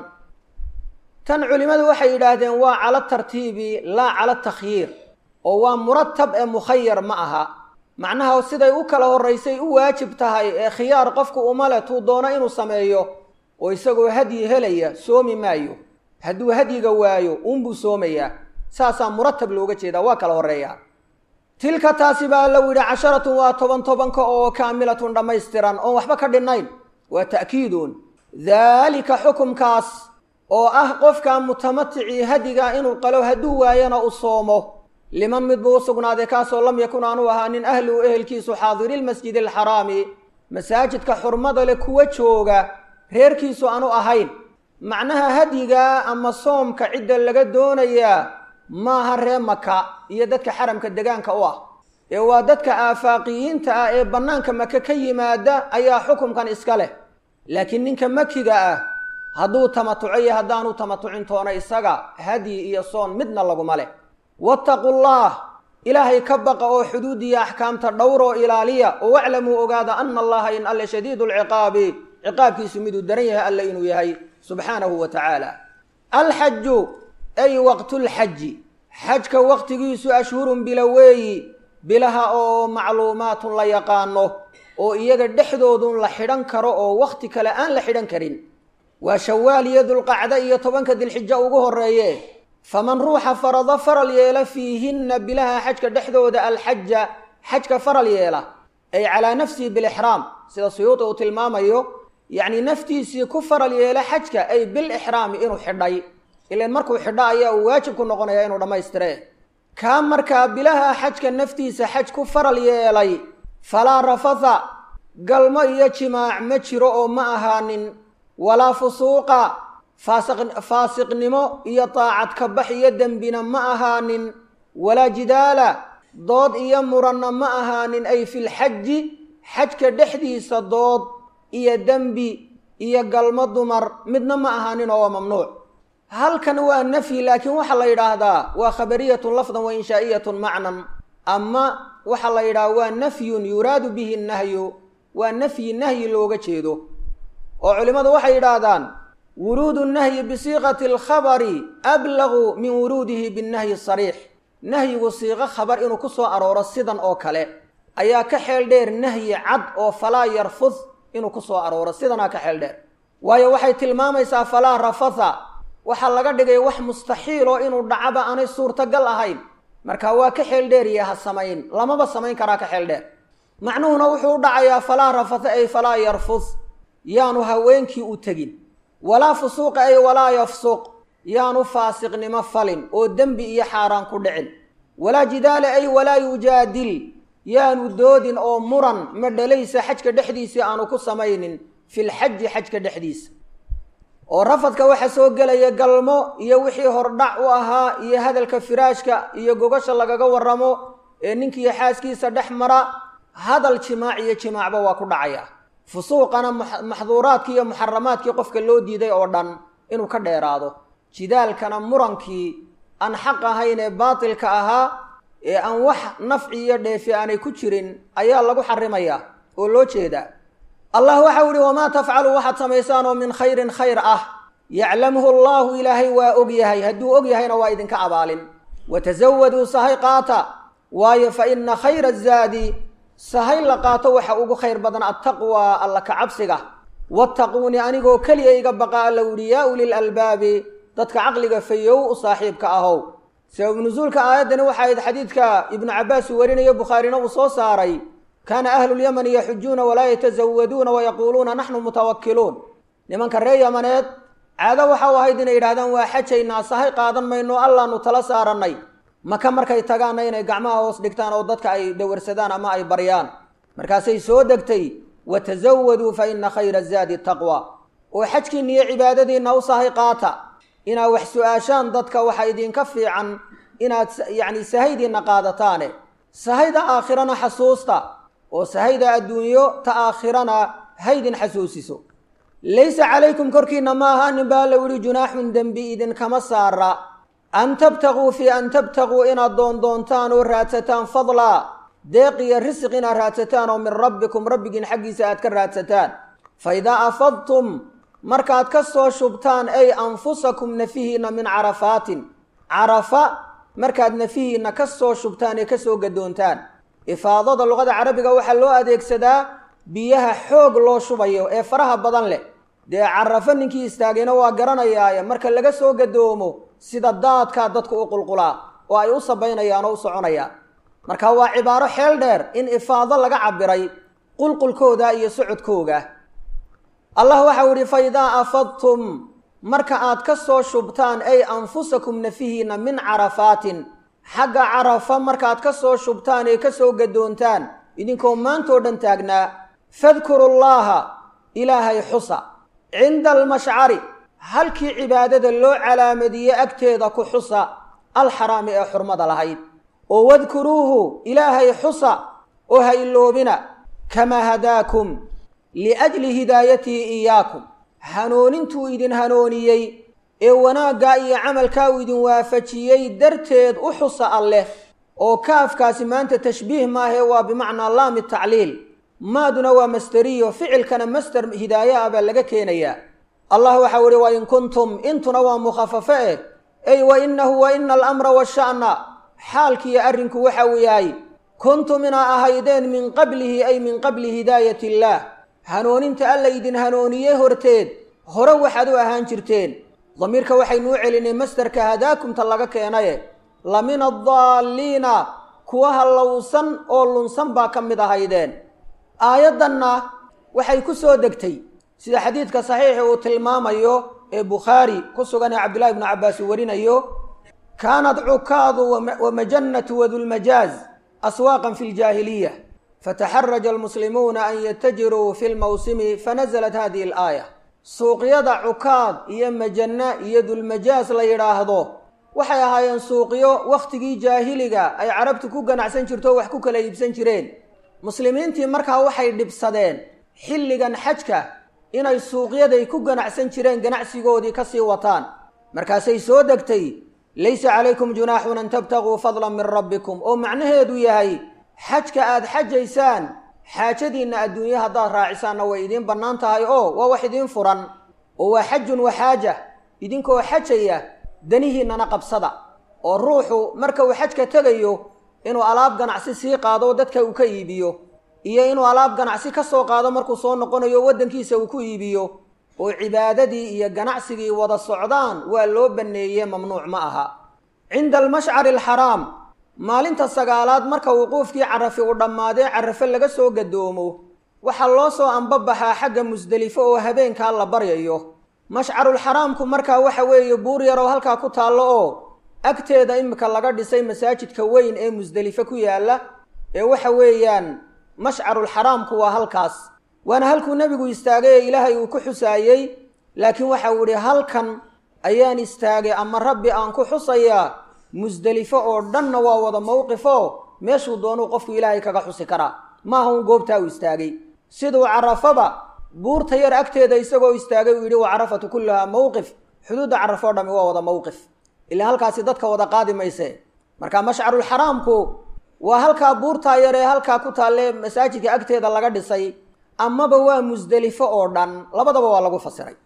tan culimmadu waxay yidhaahdeen waa cala tartiibi laa cala takhyiir oo waa muratab ee mukhayar ma aha macnaha siday u kala horraysay u waajib tahay ee khiyaar qofku uma leh tuu doono inuu sameeyo oo isagoo hadyi helaya soomi maayo hadduu hadyiga waayo uunbuu soomayaa saasaa muratab looga jeedaa waa kala horreeyaa tilka taasi baa low yidhi casharatun waa toban tobanka oo kaamilatun dhammaystiran oon waxba ka dhinnayn waa ta'kiidun daalika xukumkaas oo ah qofka mutamaticii hadiga inuu qalo hadduu waayana u soomo liman mid buu u sugnaaday kaasoo lam yakun aanu ahaanin ahluhu ehelkiisu xaadiri lmasjidi alxaraami masaajidka xurmada leh kuwa jooga reerkiisu aanu ahayn macnaha hadyiga ama soomka cidda laga doonayaa maaha ree maka iyo dadka xaramka degaanka u ah ee waa dadka aafaaqiyiinta ah ee bannaanka maka ka yimaada ayaa xukumkan iska leh laakiin ninka makiga ah hadduu tamatuco iyo haddaanu tamatucin toona isaga hadyi iyo soon midna laguma leh wattaqu llah ilaahay ka baqa oo xuduudiya axkaamta dhowroo ilaaliya oo waclamuu ogaada ana allaha in alle shadiidu lciqaabi ciqaabkiisu miduu daran yahay alle inuu yahay subxaanahu wa tacaala alxaju ay waqtulxaji xajka waqtigiisu ashhurun bila weeyi bilaha oo macluumaatun la yaqaano oo iyaga dhexdoodun la xidhan karo oo wakhti kale aan la xidhan karin waa shawaal iyo dulqacda iyo tobanka dilxijo ugu horreeye faman ruuxa farado faral yeela fiihinna bilaha xajka dhexdooda alxaja xajka faral yeela ay calaa nafsihi bilixraam sida suyuuti uu tilmaamayo yacni naftiisii ku faral yeela xajka ay bilixraami inuu xidhay ilan markuu xidho ayaa uu waajib ku noqonaya inuu dhammaystire kaa markaa bilaha xajka naftiisa xaj ku faral yeelay falaa rafatha galmo iyo jimaac ma jiro oo ma ahaanin walaa fusuuqa faasiqnimo iyo daacad kabax iyo dembina ma ahaanin walaa jidaala dood iyo muranna ma ahaanin ay filxaji xajka dhexdiisa dood iyo dembi iyo galmo dumar midna ma ahaanin oo waa mamnuuc halkan waa nafyi laakiin waxaa la yidhaahdaa waa khabariyatun lafdan wa inshaa'iyatun macnan ama waxaa la yidhaha waa nafyun yuraadu bihi nahyu waa nafyi nahyi looga jeedo oo culimmadu waxay yidhaahdaan wuruudu nahyi bisiiqati alkhabari ablagu min wuruudihi binnahyi sariix nahyigu siiqo khabar inuu ku soo arooro sidan oo kale ayaa ka xeel dheer nahyi cad oo falaa yarfud inuu ku soo arooro sidanaa ka xeel dheer waayo waxay tilmaamaysaa falaa rafatha waxaa laga dhigay wax mustaxiil oo inuu dhacaba aanay suurtagal ahayn marka waa ka xeel dheeriya ha samayn lamaba samayn karaa ka xeel dheer macnuhuna wuxuu u dhacayaa falaa rafatha ay falaa yarfud yaanu haweenkii u tegin walaa fusuuqa ay walaa yafsuq yaanu faasiqnimo falin oo dembi iyo xaaraan ku dhicin walaa jidaala ay walaa yujaadil yaanu doodin oo muran madhalaysa xajka dhexdiisii aanu ku samaynin filxaji xajka dhexdiisa oo rafadka waxaa soo gelaya galmo iyo wixii hordhac u ahaa iyo hadalka firaashka iyo gogasha lagaga waramo ee ninkiiyo xaaskiisa dhex mara hadal jimaac iyo jimaacba waa ku dhacaya fusuuqana maxduuraadkii iyo muxaramaadkii qofka loo diiday oo dhan inuu ka dheeraado jidaalkana murankii aan xaq ahayn ee baatilka ahaa ee aan wax nafci iyo dheefi aanay ku jirin ayaa lagu xarimayaa oo loo jeedaa allah waxau ihi wamaa tafcalu waxaad samaysaan oo min khayrin khayr ah yaclamhu allaahu ilaahay waa og yahay hadduu og yahayna waa idinka abaalin watasawaduu sahay qaata waayo fa ina khayra zaadi sahay la qaato waxa ugu khayr badan attaqwaa alla ka cabsiga wattaquuni anigoo keliya iga baqa alla uhi yaa ulil albaabi dadka caqliga fayow u saaxiibka ahow sabab nusuulka aayaddani waxa ayd xadiidka ibnu cabbaas uu warinayo bukhaarina uu soo saaray kaana ahlulyamani yaxujuuna walaa yatasawaduuna wayaquuluuna naxnu mutawakkiluun nimanka reer yamaneed caado waxa u ahayd inay yidhahdaan waa xajaynaa sahay qaadan mayno allaanu tala saarannay maka markay tagaanna inay gacmaha hoos dhigtaan oo dadka ay dawarsadaan ama ay baryaan markaasay soo degtay watasawaduu fa ina khayra zaadi taqwa oo xajkiinna iyo cibaadadiinna u sahay qaata inaad wax su-aashaan dadka waxa idinka fiican inaad yacni sahaydiinna qaadataane sahayda aakhirana xasuusta oo sahayda adduunyo ta aakhirana haydin xasuusiso laysa calaykum korkiinna ma ahaanin baa la yihi junaaxun dembi idinkama saara an tabtaguu fii an tabtaguu inaad doondoontaan oo raadsataan fadlaa deeq iyo risiq inaad raadsataan oo min rabbikum rabbigiin xaggiisa aad ka raadsataan fa idaa afadtum markaad ka soo shubtaan ay anfusakum nafihiinna min carafaatin carafa markaad nafihiinna ka soo shubtaan ee kasoo gadoontaan ifaadada luqada carabiga waxaa loo adeegsadaa biyaha xoog loo shubayo ee faraha badan leh dee carafo ninkii istaagayna waa garanayaaye marka laga soo gadoomo sida daadkaa dadku u qulqulaa oo ay u sabaynayaan oo u soconayaan marka waa cibaaro xeel dheer in ifaado laga cabiray qulqulkooda iyo socodkooga allah waxau idhi fa idaa afadtum marka aad ka soo shubtaan ay anfusakum nafihiinna min carafaatin xagga carafa markaad ka soo shubtaan ee ka soo gadoontaan idinkoo maantoo dhan taagnaa fadkuru llaaha ilaahay xusa cinda almashcari halkii cibaadada loo calaamadiye agteeda ku xusa alxaraami ee xurmada lahayd oo wadkuruuhu ilaahay xusa oo ha iloobina kamaa hadaakum liajli hidaayatihi iyaakum hanuunintuu idin hanooniyey ee wanaaggaa iyo camalkaa uu idin waafajiyey darteed u xusa alleh oo kaafkaasi maanta tashbiih maahee waa bimacnaa laami tacliil maaduna waa masteriyo ficilkana master hidaaye ah baa laga keenayaa allah waxau ihi wa in kuntum intuna waa mukhafafo eh ey wa inahu wa ina alamra washa'na xaalkiiyo arrinku waxa uu yahay kuntum inaa ahaydeen min qablihi ay min qabli hidaayati illaah hanuuninta alla idin hanuuniyey horteed hore waxaad u ahaan jirteen damiirka waxaynuu celinay masderka hadaakumta laga keenaye la min addaalliina kuwa hallowsan oo lunsan baa ka mid ahaydeen aayaddanna waxay ku soo degtay sida xadiidka saxiixi uu tilmaamayo ee bukhaari ku sugan ee cabdillahi ibnu cabbaas uu warinayo kaanat cukaadu wa majannatu wadulmajaaz aswaaqan fi ljaahiliya fataxaraja almuslimuuna an yatajiruu fi lmawsimi fanazalat hadihi alaaya suuqyada cukaad iyo majanna iyo dulmajaas la yidhaahdo waxay ahaayeen suuqyo wakhtigii jaahiliga ay carabtu ku ganacsan jirto oo wax ku kala iibsan jireen muslimiintii markaa waxay dhibsadeen xilligan xajka inay suuqyaday ku ganacsan jireen ganacsigoodii ka sii wataan markaasay soo degtay laysa calaykum junaaxun an tabtaguu fadlan min rabbikum oo macnaheedu yahay xajka aada xajaysaan xaajadiinna adduunye haddaad raacisaanna way idiin bannaan tahay oo waa wax idiin furan oo waa xajun wa xaaja idinkoo xajaya danihiinnana qabsada oo ruuxu marka uu xajka tegayo inuu alaab ganacsi sii qaado oo dadka uu ka iibiyo iyo inuu alaab ganacsi ka soo qaado markuu soo noqonayo waddankiisa uu ku iibiyo oo cibaadadii iyo ganacsigii wada socdaan waa loo banneeye mamnuuc ma aha cinda almashcari alxaraam maalinta sagaalaad marka wuquufkii carafi uu dhammaadee carafo laga soo gadoomo waxaa loo soo ambabaxaa xagga musdelifo oo habeenkaa la baryayo mashcarulxaraamku markaa waxa weeye buur yaroo halkaa ku taallo oo agteeda imika laga dhisay masaajidka weyn ee musdelifo ku yaalla ee waxa weeyaan mashcarulxaraamku waa halkaas waana halkuu nebigu istaagay ee ilaahay uu ku xusaayey laakiin waxa uu idhi halkan ayaan istaagay ama rabbi aan ku xusayaa musdelifo oo dhanna waa wada mowqifo meeshuu doonuu qofku ilaahay kaga xusi karaa maaha un goobtaa uu istaagay siduu carafaba buurta yar agteeda isagoo istaagay uu yidhi wa carafatu kulluhaa mowqif xuduudda carafo o dhami waa wada mowqif ilaa halkaasi dadka wada qaadi mayse marka mashcarulxaraamku waa halkaa buurtaa yar ee halkaa ku taalle masaajidka agteeda laga dhisay amaba waa musdelifo oo dhan labadaba waa lagu fasiray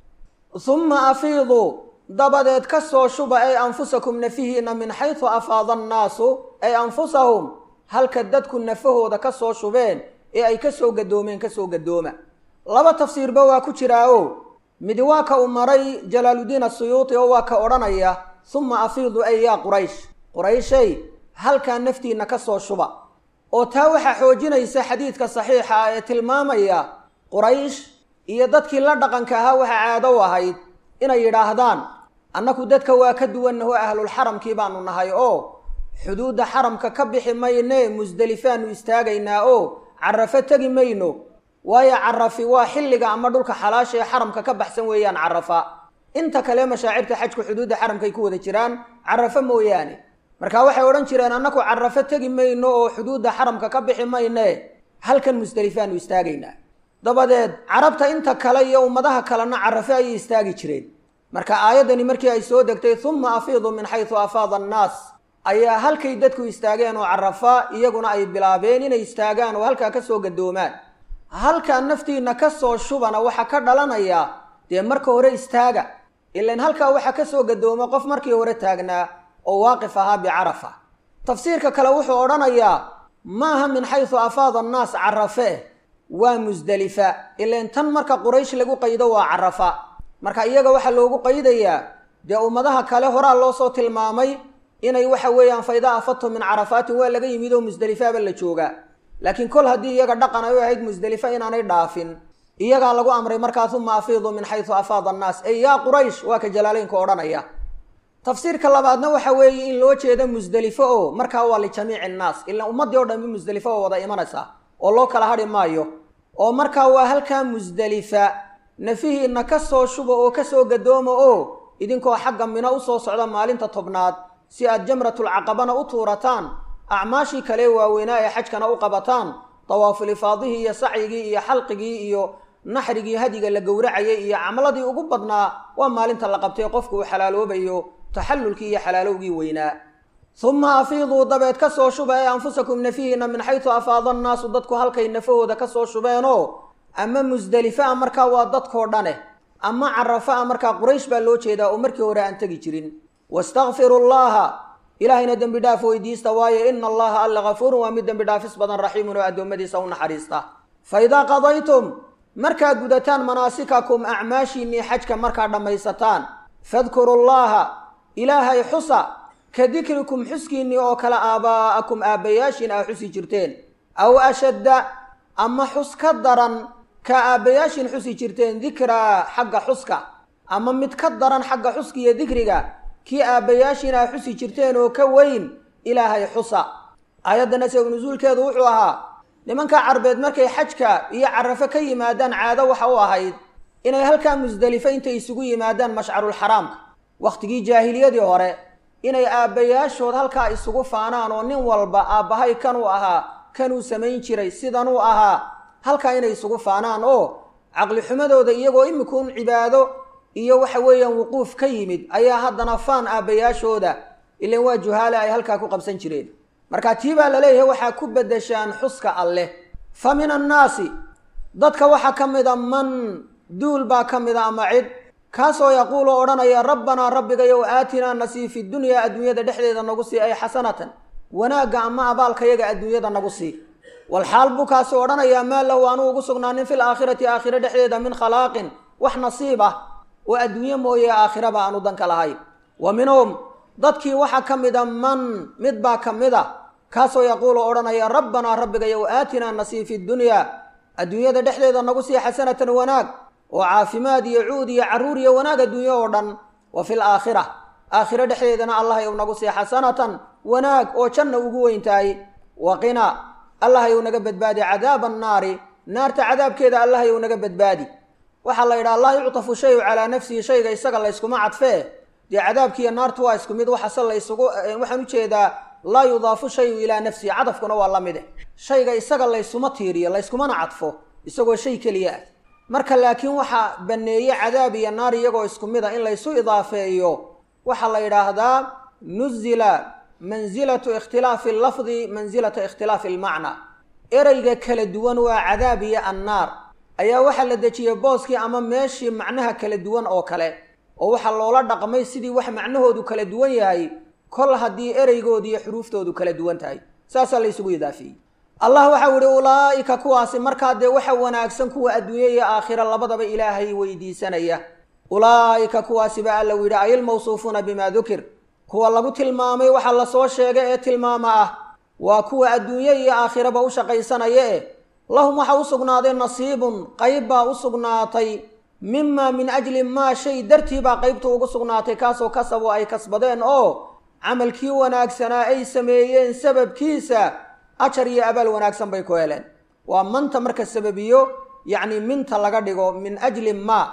humma afiiduu dabadeed ka soo shuba ay anfusakum nafihiina min xaysu afaada annaasu ay anfusahum halka dadku nafahooda ka soo shubeen ee ay ka soo gadoomeen ka soo gadooma laba tafsiirba waa ku jiraa o midi waa ka uu maray jalaaludiin asuyuuti oo waa ka odhanaya humma afiidu ay yaa quraysh qurayshay halkaa naftiinna ka soo shuba oo taa waxaa xoojinaysa xadiidka saxiixa ah ee tilmaamaya quraysh iyo dadkii la dhaqanka ahaa waxaa caado u ahayd inay yidhaahdaan annaku dadka waa ka duwannaho ahlulxaramkii baanu nahay oo xuduudda xaramka ka bixi mayne musdelifaanu istaagaynaa oo carafo tegi mayno waayo carafi waa xilliga ama dhulka xalaasha ee xaramka ka baxsan weeyaan carafa inta kale mashaacirta xajku xuduudda xaramkay ku wada jiraan carafo mooyaane marka waxay odhan jireen annaku carafo tegi mayno oo xuduudda xaramka ka bixi mayne halkan musdelifaanu istaagaynaa dabadeed carabta inta kale iyo ummadaha kalena carafo ayay istaagi jireen marka aayaddani markii ay soo degtay humma afiidu min xaysu afaada annaas ayaa halkay dadku istaageen oo carafa iyaguna ay bilaabeen inay istaagaan oo halkaa ka soo gadoomaan halkaa naftiinna ka soo shubana waxaa ka dhalanaya dee marka hore istaaga ilan halkaa waxaa ka soo gadooma qof markii hore taagnaa oo waaqif ahaa bicarafa tafsiirka kale wuxuu odhanayaa maaha min xaysu afaada annaas carafe waa musdelifa ilan tan marka quraysh lagu qaydo waa carafa marka iyaga waxaa loogu qaydayaa dee ummadaha kale horaa loo soo tilmaamay inay waxa weeyaan fayda afadtum min carafaatin waa laga yimid oo musdelifaaba la joogaa laakiin kol haddii iyaga dhaqan ay u ahayd musdelifa inaanay dhaafin iyagaa lagu amray markaas uma afiidu min xaysu afaada annaas ey yaa quraysh waa ka jalaaleynka odhanaya tafsiirka labaadna waxa weeye in loo jeeda musdelifo oo markaa waa lijamiici innaas ilaan ummaddii o dhanbi musdelifo oo wada imanaysa oo loo kala hadhi maayo oo markaa waa halkaa musdelifa nafihiinna ka soo shuba oo ka soo gadooma oo idinkoo xagga mino usoo socda maalinta tobnaad si aad jamratulcaqabana u tuurataan acmaashii kale waaweynaa ee xajkana u qabataan dawaaful ifaadihii iyo sacyigii iyo xalqigii iyo naxrigii hadiga la gowracayay iyo camladii ugu badnaa waa maalinta la qabtay qofku uu xalaaloobayo taxallulkii iyo xalaalowgii weynaa uma afiiduu dabeed ka soo shuba ee anfusakum nafihiina min xaysu afaada annaasu dadku halkay nafahooda ka soo shubeenoo ama musdelifa a markaa waa dadkoo dhane ama carafa a markaa quraysh baa loo jeedaa oo markii hore aan tegi jirin wastakfiru llaha ilaahayna dembi dhaaf weydiista waayo ina allaha alla gafuurun waa mid dembi dhaafis badan raxiimun oo addoommadiisa u naxariista fa idaa qadaytum markaad gudataan manaasikakum acmaashiinnii xajka markaad dhammaysataan fadkuru llaha ilaahay xusa ka dikrikum xuskiinnii oo kale aabaa'akum aabbayaashiin aa xusi jirteen aw ashadda ama xus ka daran ka aabbayaashiin xusi jirteen dikraa xagga xuska ama mid ka daran xagga xuska iyo dikriga kii aabbayaashiin aa xusi jirteen oo ka weyn ilaahay xusa aayaddana sabab nusuulkeedu wuxuu ahaa nimanka carbeed markay xajka iyo carafo ka yimaadaan caado waxa u ahayd inay halkaa musdelifo intay isugu yimaadaan mashcarulxaraamka wakhtigii jaahiliyadii hore inay aabbayaashood halkaa isugu faanaan oo nin walba aabbahay kanuu ahaa kanuu samayn jiray sidanuu ahaa halkaa inay isugu faanaan oo caqlixumadooda iyagoo imikuun cibaado iyo waxa weeyaan wuquuf ka yimid ayaa haddana faan aabbayaashooda ilan waa juhaale ay halkaa ku qabsan jireen marka tii baa la leeyahay waxaa ku beddeshaan xuska alleh fa min annaasi dadka waxaa ka mida man duul baa ka mida ama cid kaasoo yaquulu odhanaya rabbanaa rabbigayow aatinaa nasii fi dunyaa adduunyada dhexdeeda nagu sii ay xasanatan wanaagga ama abaalkayaga adduunyada nagu sii walxaal buu kaasu odhanayaa maa lahu anuu ugu sugnaanin fil aakhirati aakhire dhexdeeda min khalaaqin wax nasiib ah oo adduunye mooye aakhiraba aanu danka lahayn wa minhum dadkii waxaa ka mida man mid baa ka mid a kaasoo yaquulu odhanaya rabbanaa rabbigayow aatinaa nasii fi dunyaa adduunyada dhexdeeda nagu sii xasanatan wanaag oo caafimaad iyo cuud iyo carruur iyo wanaag adduunye oo dhan wa fil aakhira aakhiro dhexdeedana allahayow nagu sii xasanatan wanaag oo janna ugu weyn tahay waqina allahayow naga badbaadi cadaaba annaari naarta cadaabkeeda allahayow naga badbaadi waxaa la yidhaha laa yuctafu shayu calaa nafsihi shayga isaga layskuma cadfee dee cadaabkiiyo naartu waa isku mid waxase laysugu waxaan ujeedaa laa yudaafu shayu ilaa nafsihi cadafkuna waa la mide shayga isaga laysuma tiiriyo layskumana cadfo isagoo shay keliya ah marka laakiin waxaa banneeye cadaab iyo naar iyagoo isku mid a in laysu idaafeeyo waxaa la yidhaahdaa nuzila mansilatu ikhtilaafi allafdi mansilata ikhtilaafi almacna ereyga kala duwan waa cadaab iyo annaar ayaa waxaa la dejiyey booskii ama meeshii macnaha kala duwan oo kale oo waxaa loola dhaqmay sidii wax macnahoodu kala duwan yahay kol haddii ereygoodu iyo xuruuftoodu kala duwan tahay saasaa laysugu idaafeeyey allah waxau ihi ulaa'ika kuwaasi markaa dee waxa wanaagsan kuwa adduunye iyo aakhira labadaba ilaahay weydiisanaya ulaa'ika kuwaasi baa alla yidhi ayilmawsuufuuna bimaa dukir kuwa lagu tilmaamay waxaa lasoo sheegay ee tilmaama ah waa kuwa adduunye iyo aakhiraba u shaqaysanaya eh lahum waxaa u sugnaaday nasiibun qayb baa u sugnaatay mimaa min ajli maa shay dartii baa qaybtu ugu sugnaatay kaasoo kasabu ay kasbadeen oo camalkii wanaagsanaa ay sameeyeen sababkiisa ajar iyo abaal wanaagsan bay ku heleen waa manta marka sababiyo yacni minta laga dhigo min ajli maa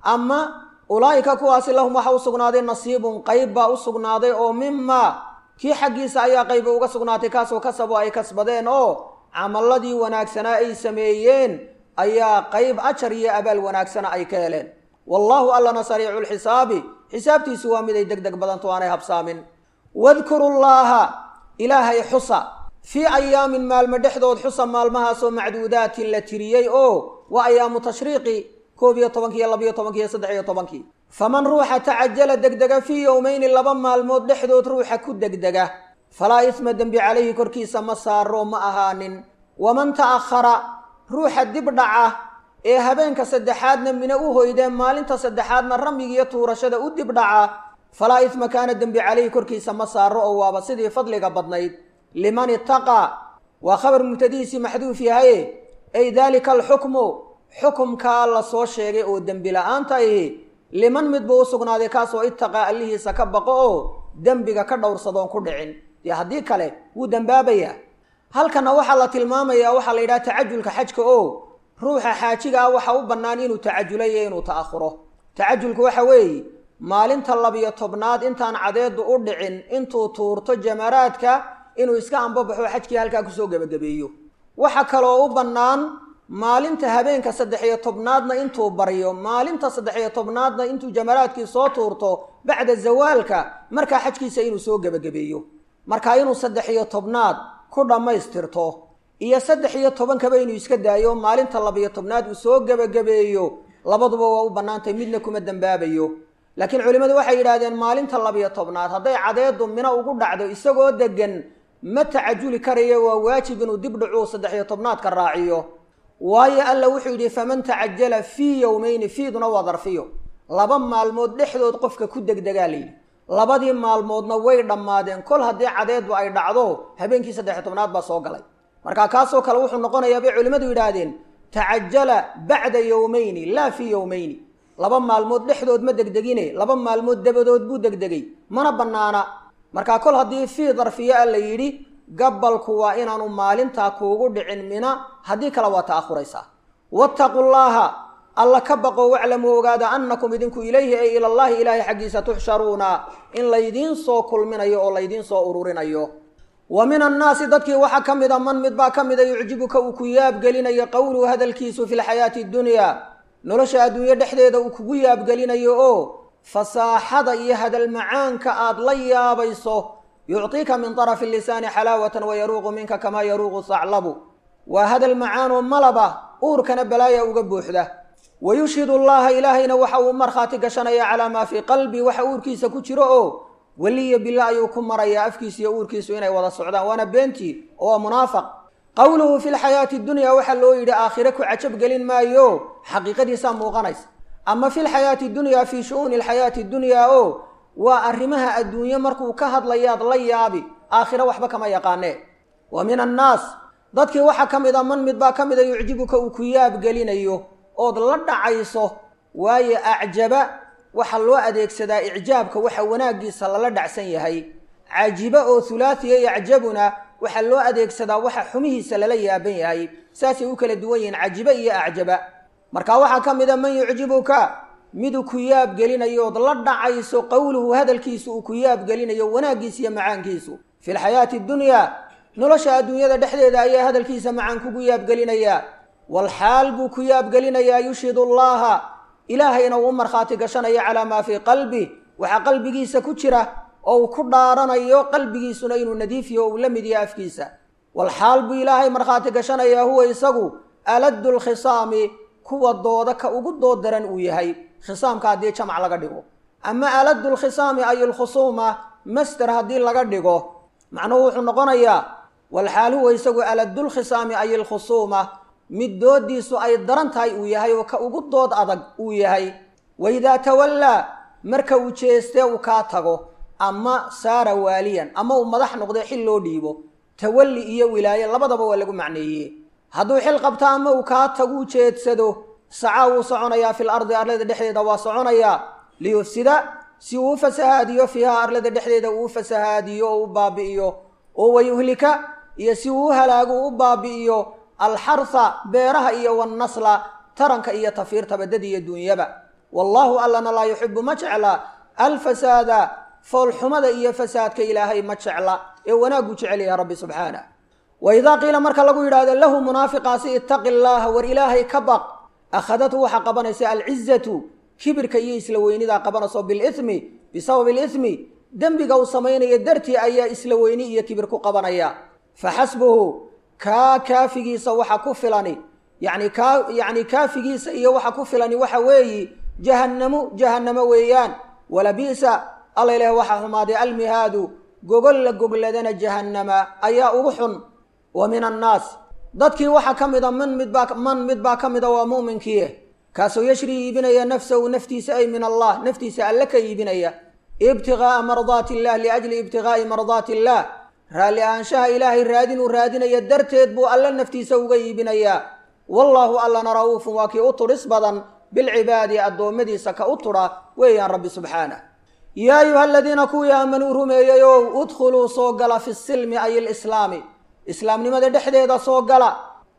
ama ulaa'ika kuwaasi lahum waxaa u sugnaaday nasiibun qayb baa u sugnaaday oo mimaa kii xaggiisa ayaa qayba uga sugnaatay kaasoo kasabu ay kasbadeen oo camaladii wanaagsanaa ay sameeyeen ayaa qayb ajar iyo abaal wanaagsana ay ka heleen wallaahu allana sariicu lxisaabi xisaabtiisu waa mid ay deg deg badanto aanay habsaamin wadkuru llaaha ilaahay xusa fii ayaamin maalmo dhexdood xusa maalmahaasoo macduudaatin la tiriyey oo waa ayaamu tashriiqi koob iyo tobankii iyo labiyo tobankii iyo saddex iyo tobankii faman ruuxa tacajala degdega fii yowmeyni laba maalmood dhexdood ruuxa ku degdega falaa isma dembi calayhi korkiisa ma saaro ma ahaanin waman ta'akhara ruuxa dib dhaca ee habeenka saddexaadna mine u hoydee maalinta saddexaadna ramyigiiyo tuurashada u dib dhaca falaa isma kaana dembi calayhi korkiisa ma saaro oo waaba sidii fadliga badnayd liman itaqaa waa khabar mubtadihiisii maxduuf yahaye ay daalika alxukmu xukumkaa la soo sheegay oo dembi la-aanta ahi liman mid buu u sugnaaday kaasoo itaqaa allihiisa ka baqo oo dembiga ka dhowrsadoon ku dhicin dee haddii kale wuu dembaabayaa halkana waxaa la tilmaamayaa waxaa la yidhaha tacajulka xajka oo ruuxa xaajiga ah waxa u bannaan inuu tacajulayo inuu ta'ahuro tacajulku waxa weeye maalinta labiyo tobnaad intaan cadeedu u dhicin intuu tuurto jamaraadka inuu iska ambabaxo xajkii halkaa kusoo gebagabeeyo waxa kaloo u bannaan maalinta habeenka saddex-iyo tobnaadna intuu baryo maalinta saddex-iyo tobnaadna intuu jamaraadkii soo tuurto bacda zawaalka markaa xajkiisa inuu soo gebagabeeyo markaa inuu saddex-iyo tobnaad ku dhammaystirto iyo saddex iyo tobankaba inuu iska daayo maalinta labiyo tobnaad uu soo gebagabeeyo labaduba waa u bannaantay midna kuma dembaabayo laakiin culimmadu waxay yidhaahdeen maalinta labiyo tobnaad hadday cadeedu mino ugu dhacdo isagoo degan ma tacajuli karayo waa waajib inuu dib dhacuu saddex-iyo tobnaadka raaciyo waayo alla wuxuu yidhi faman tacajala fii yowmeyni fiiduna waa darfiyo laba maalmood dhexdood qofka ku degdegaa layidhi labadii maalmoodna way dhammaadeen kol haddii cadeedu ay dhacdo habeenkii saddex-iyo tobnaad baa soo galay marka kaasoo kale wuxuu noqonayaa bay culimmadu yidhaahdeen tacajala bacda yowmeyni laa fii yowmeyni laba maalmood dhexdood ma degdegine laba maalmood dabadood buu degdegay mana bannaana markaa kol haddii fii darfiyo a la yidhi gabalku waa inaanu maalintaa kuugu dhicin mina haddii kale waa ta'ahuraysaa wattaqu llaaha alla ka baqo waclamuu ogaada annakum idinku ilayhi ay ilallahi ilaahay xaggiisa tuxsharuuna in laydiin soo kulminayo oo laydiin soo ururinayo wa min annaasi dadkii waxaa ka mid a man mid baa ka mida yucjibuka uu ku yaabgelinayo qowluhu hadalkiisu fi lxayaati dunyaa nolosha adduunyo dhexdeeda uu kugu yaabgelinayo oo fasaaxada iyo hadal macaanka aad la yaabayso yucطiika min طarafi lisaani xalaawatan wayaruuqu minka kamaa yaruuqu saclabu waa hadal macaanoo malaba uurkana balaaya uga buuxda wayushhidu allaha ilaahayna waxa uu markhaati gashanaya calaa maa fii qalbi waxa uurkiisa ku jiro oo weliya bila ayuu ku marayaa afkiisa iyo uurkiisu inay wada socdaan waana beentii oo waa munaafaq qowluhu fi lxayaati dunya waxaa loo yidhi aakhire ku cajab gelin maayo xaqiiqadiisaa muuqanaysa ama fi lxayaati dunya fii shu'uuni alxayaati dunyaa oo waa arrimaha adduunye markuu ka hadlayaad la yaabi aakhire waxba kama yaqaanee wa min annaas dadkii waxaa ka mid a man mid baa ka mida yucjibuka uu ku yaabgelinayo ood la dhacayso waayo acjaba waxaa loo adeegsadaa icjaabka waxa wanaaggiisa lala dhacsan yahay cajiba oo hulaathiya yacjabuna waxaa loo adeegsadaa waxa xumihiisa lala yaaban yahay saasay u kala duwan yihiin cajiba iyo acjaba marka waxaa ka mid a man yucjibuka miduu ku yaabgelinayo ood la dhacayso qowluhu hadalkiisu uu ku yaabgelinayo wanaaggiisa iyo macaankiisu fi lxayaati dunyaa nolosha adduunyada dhexdeeda ayaa hadalkiisa macaan kugu yaabgelinayaa walxaal buu ku yaabgelinayaa yushhidu allaha ilaahayna uu u markhaati gashanaya calaa maa fii qalbi waxaa qalbigiisa ku jira oo uu ku dhaaranayo qalbigiisuna inuu nadiifiyo oo uu la mid yahay afkiisa walxaal buu ilaahay markhaati gashanayaa huwa isagu aladdu lkhisaami kuwa dooda ka ugu dood daran uu yahay khisaamka haddii jamac laga dhigo ama aladdu lkhisaami ay lkhusuuma master haddii laga dhigo macnuhu wuxuu noqonayaa walxaal huwa isagu aladdu lkhisaami ay lkhusuuma mid doodiisu ay daran tahay uu yahay oo ka ugu dood adag uu yahay waidaa tawallaa marka uu jeestee uu kaa tago ama saara waaliyan ama uu madax noqdo xil loo dhiibo tawalli iyo wilaaye labadaba waa lagu macneeyey hadduu xil qabto ama uu kaa taguu jeedsado sacaa wuu soconayaa fil ardi arlada dhexdeeda waa soconayaa liyufsida si uu u fasahaadiyo fiiha arlada dhexdeeda uu u fasahaadiyo oo u baabi'iyo oo wayuhlika iyo si uu u halaago u baabi'iyo alxarha beeraha iyo wannasla taranka iyo tafiirtaba dad iyo duunyaba wallaahu allana laa yuxibu ma jecla alfasaada foolxumada iyo fasaadka ilaahay ma jecla ee wanaaguu jecel yahay rabbi subxaanah wa idaa qiila marka lagu yidhaahdo lahu munaafiqaasi ittaqi llaaha war ilaahay ka baq akhadatu waxaa qabanaysa alcizatu kibirka iyo isla weynidaa qabanayso bilithmi bisababi ilithmi dembiga uu samaynayo dartii ayaa isla weyni iyo kibir ku qabanaya faxasbuhu kaa kaafigiisa waxa ku filani yani kaa yacni kaafigiisa iyo waxa ku filani waxa weeyi jahannamu jahannamo weeyaan walabi'sa alla ilaah waxaa xumaaday almihaadu gogol la gogladana jahannama ayaa ugu xun wa min annaas dadkii waxaa ka mida man midbaa man mid baa ka mida waa mu'minkiie kaasoo yashrii iibinaya nafsahu naftiisa ay min allah naftiisa alle ka iibinaya ibtiqaa'a mardaati illah liajli ibtiqaa'i mardaati illaah raalli ahaanshaha ilaahay raadinuu raadinaya darteed buu alle naftiisa uga iibinayaa wallaahu allana ra'uufun waa kii u tudhis badan bilcibaadi addoommadiisa ka u tudha weeyaan rabbi subxaanah yaa ayuha aladiina kuwii aamanuu rumeeyeyow udkhuluu soo gala fi silmi ay ilislaami islaamnimada dhexdeeda soo gala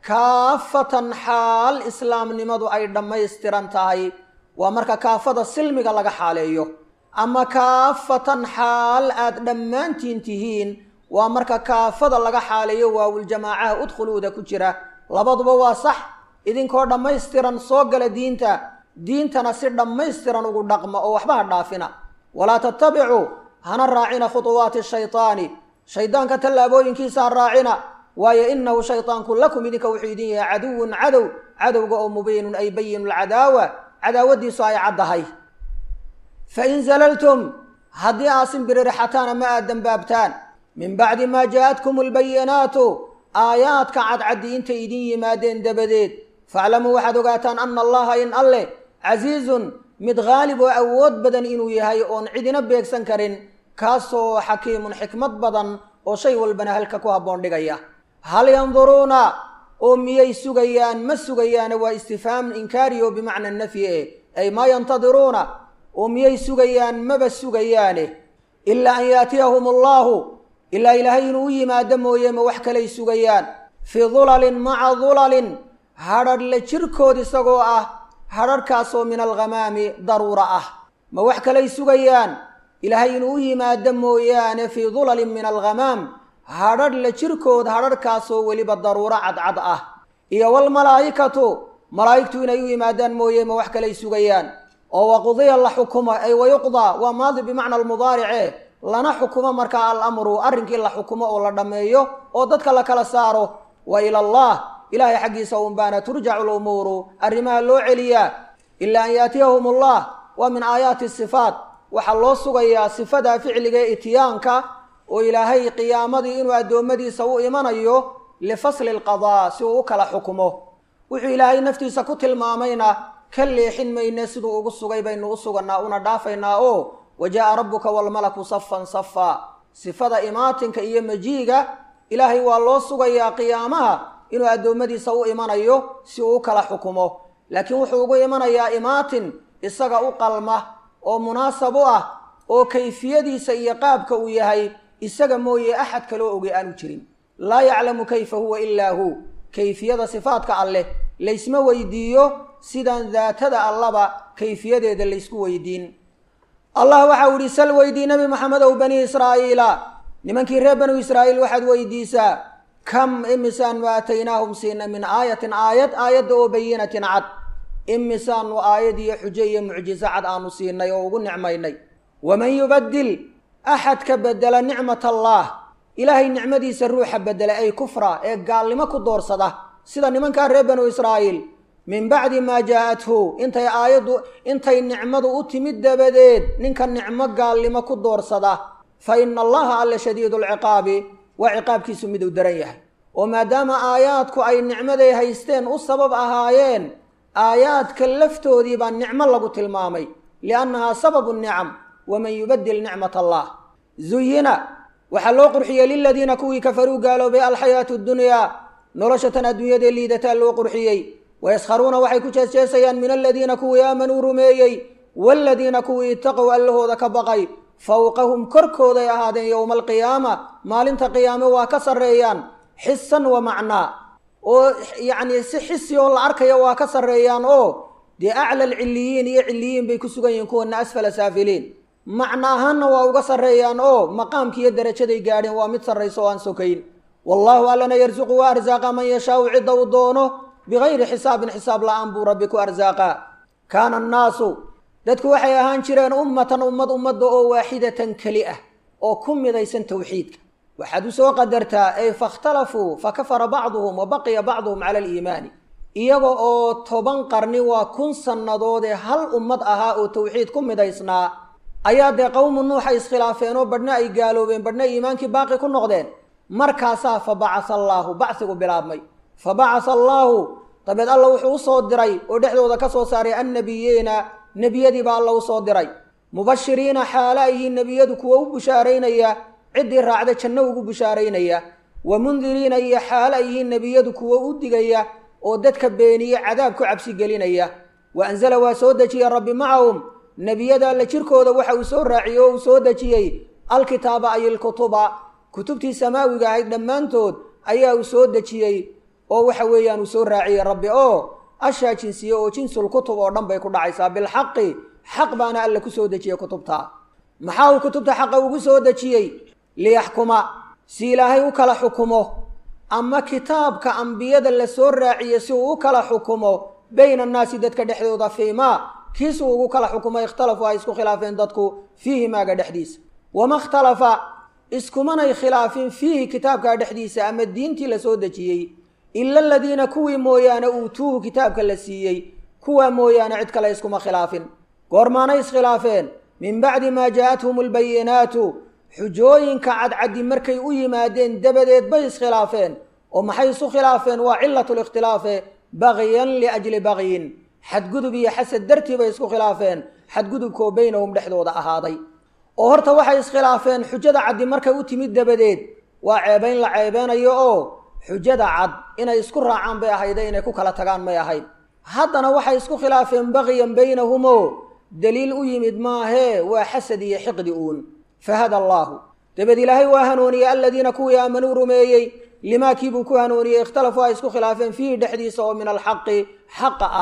kaafatan xaal islaamnimadu ay dhammaystiran tahay waa marka kaafada silmiga laga xaaleeyo ama kaafatan xaal aad dhammaantiin tihiin waa marka kaafada laga xaaleeyo waawuljamaacaha udkhuluuda ku jira labaduba waa sax idinkoo dhammaystiran soo gala diinta diintana si dhammaystiran ugu dhaqma oo waxba ha dhaafina walaa tattabicuu hana raacina khutuwaati shaytaani shaydaanka tallaabooyinkiisa ha raacina waayo inahu shaydaanku lakum idinka wuxuu idin yahay caduwun cadow cadowga oo mubiinun ay bayinu lcadaawa cadaawadiisu ay caddahay fain zalaltum haddii aad simbiriraxataan ama aad dembaabtaan min bacdi maa jaa-atkum albayinaatu aayaadka cadcaddi intay idin yimaadeen dabadeed faaclamuu waxaad ogaataan ana allaha in alleh casiizun mid haalib oo awood badan inuu yahay oon cidina beegsan karin kaasoo xakiimun xikmad badan oo shay walbana halka ku habboon dhigaya hal yanduruuna oo miyay sugayaan ma sugayaane waa istifhaam inkaari oo bimacna nafyi eh ay maa yantadiruuna oo miyay sugayaan maba sugayaane ilaa an yaatiyahum allaahu ilaa ilaahay inuu u yimaado mooye ma wax kalay sugayaan fii dulalin maca dulalin hadhadh la jirkood isagoo ah hadharhkaasoo min alghamaami daruura ah ma wax kalay sugayaan ilaahay inuu u yimaado mooyaane fii dulalin min alghamaam hadhadh la jirkood hadharhkaasoo weliba daruuro cadcad ah iyo walmalaa'ikatu malaa'igtu inay u yimaadaan mooye ma wax kalay sugayaan oo waqudiya la xukumo ay wayuqdaa waa maadi bimacna almudaarice lana xukumo markaa alamru arrinkii la xukumo oo la dhammeeyo oo dadka la kala saaro wa ila allah ilaahay xaggiisa unbaana turjacu lumuuru arrimaha loo celiyaa ilaa an yaatiyahum allah waa min aayaati sifaat waxaa loo sugayaa sifada ficliga ee itiyaanka oo ilaahay qiyaamadii inuu addoommadiisa u imanayo lifasli alqadaa si uu u kala xukumo wuxuu ilaahay naftiisa ku tilmaamayna ka leexin mayne siduu ugu sugay baynu u sugannaa una dhaafaynaa oo wa jaa'a rabbuka waalmalaku safan safa sifada imaatinka iyo majiiga ilaahay waa loo sugayaa qiyaamaha inuu addoommadiisa u imanayo si uu u kala xukumo laakiin wuxuu ugu imanayaa imaatin isaga u qalma oo munaasab u ah oo kayfiyadiisa iyo qaabka uu yahay isaga mooye axad kaloo ogay aanu jirin laa yaclamu kayfa huwa ilaa hu kayfiyada sifaadka alleh laysma weydiiyo sidaan daatada allaba kayfiyadeeda laysku weydiin allah waxau ihi sal weydii nebi maxamedow bani israa'iila nimankii reer banu israa'iil waxaad weydiisaa kam imisaanu aataynaahum siina min aayatin aayad aayadda oo bayinatin cad imisaanu aayad iyo xujo iyo mucjiso cad aanu siinay oo ugu nicmaynay waman yubadil axadka bedela nicmat allah ilaahay nicmadiisa ruuxa bedela ay kufra ee gaalnimo ku doorsada sida nimankaa reer banu israa'iil min bacdi maa jaa-athu intay aayaddu intay nicmadu u timid dabadeed ninka nicmo gaalnimo ku doorsada fa ina allaha alla shadiidu lciqaabi waa ciqaabkiisu miduu daran yahay oo maadaama aayaadku ay nicmaday haysteen u sabab ahaayeen aayaadka laftoodii baa nicmo lagu tilmaamay liannahaa sababu nicam waman yubadil nicmat allah zuyina waxaa loo qurxiyey liladiina kuwii kafaruu gaaloobay alxayaatu ddunyaa noloshatan adduunyadee liidataa loo qurxiyey wayaskharuuna waxay ku jeesjeesayaan min aladiina kuwii aamanuu rumeeyey waaladiina kuwii itaqow allahooda ka baqay fowqahum korkooday ahaadeen yowma alqiyaama maalinta qiyaame waa ka sarreeyaan xisan wa macnaa oo yacnii si xisi oo la arkaya waa ka sarreeyaan oo dee acla alcilliyiin iyo cilliyiin bay ku sugan yihiin kuwana asfala saafiliin macno ahaanna waa uga sarreeyaan oo maqaamki iyo darajaday gaadheen waa mid sarrayso oo aan sokayn wallaahu allana yarsuqu wa arsaaqa man yashaau cidda uu doono bigayri xisaabin xisaab la-aan buu rabbi ku arsaaqaa kaana annaasu dadku waxay ahaan jireen ummatan ummad ummadda oo waaxidatan keli ah oo ku midaysan towxiidka waxaad u soo qadartaa ay fakhtalafuu fa kafara bacduhum wa baqiya bacduhum cala aliimaani iyaga oo toban qarni waa kun sannadoodee hal ummad ahaa oo towxiid ku midaysnaa ayaa dee qowmu nuuxa iskhilaafeen oo badhna ay gaaloobeen badhna iimaankii baaqi ku noqdeen markaasaa fa bacasa allaahu bacsigu bilaabmay fa bacasa allaahu dabeed alla wuxuu usoo diray oo dhexdooda ka soo saaray annabiyiina nebiyadiiba alla usoo diray mubashiriina xaale ayhiin nebiyadu kuwa u bushaaraynaya ciddii raacda janno ugu bushaaraynaya wa mundiriina iyo xaale ayhiin nebiyadu kuwa u digaya oo dadka beeniye cadaab ku cabsi gelinaya wa anzala waa soo dejiyey rabbi macahum nebiyada alla jirkooda waxa uu soo raaciyey oo uu soo dejiyey alkitaaba ay ilkutuba kutubtii samaawiga ahayd dhammaantood ayaa uu soo dejiyey oo waxa weeyaan uu soo raaciyey rabbi oo ashaa jinsiye oo jinsul kutub oo dhan bay ku dhacaysaa bilxaqi xaq baana alla ku soo dejiyey kutubta maxaa uu kutubta xaqa ugu soo dejiyey liyaxkuma si ilaahay u kala xukumo ama kitaabka ambiyada la soo raaciye si uu u kala xukumo bayna annaasi dadka dhexdooda fiimaa kiisuu ugu kala xukumo ikhtalafu ay isku khilaafeen dadku fiihi maaga dhexdiisa wama ikhtalafa iskumanay khilaafin fiihi kitaabkaa dhexdiisa ama diintii la soo dejiyey ila aladiina kuwii mooyaane uutuuhu kitaabka la siiyey kuwaa mooyaane cid kale iskuma khilaafin goormaanay iskhilaafeen min bacdi maa jaa-athum albayinaatu xujooyinka cadcaddi markay u yimaadeen dabadeed bay iskhilaafeen oo maxay isu khilaafeen waa cilatu likhtilaafe bagyan liajli bagyin xadgudub iyo xasad dartii bay isku khilaafeen xadgudubkoo beynahum dhexdooda ahaaday oo horta waxay iskhilaafeen xujada caddi markay u timid dabadeed waa ceebayn la ceebeynayo oo xujada cad inay isku raacaan bay ahayde inay ku kala tagaan may ahayd haddana waxay isku khilaafeen bagyan baynahumoo daliil u yimid maahee waa xasad iyo xiqdi uun fahada allaahu dabeed ilaahay waa hanuuniyey aladiina kuwii aamanuu rumeeyey limaa kiibuu ku hanuuniyey ikhtalafuu ay isku khilaafeen fiihi dhexdiisa oo min alxaqi xaqa ah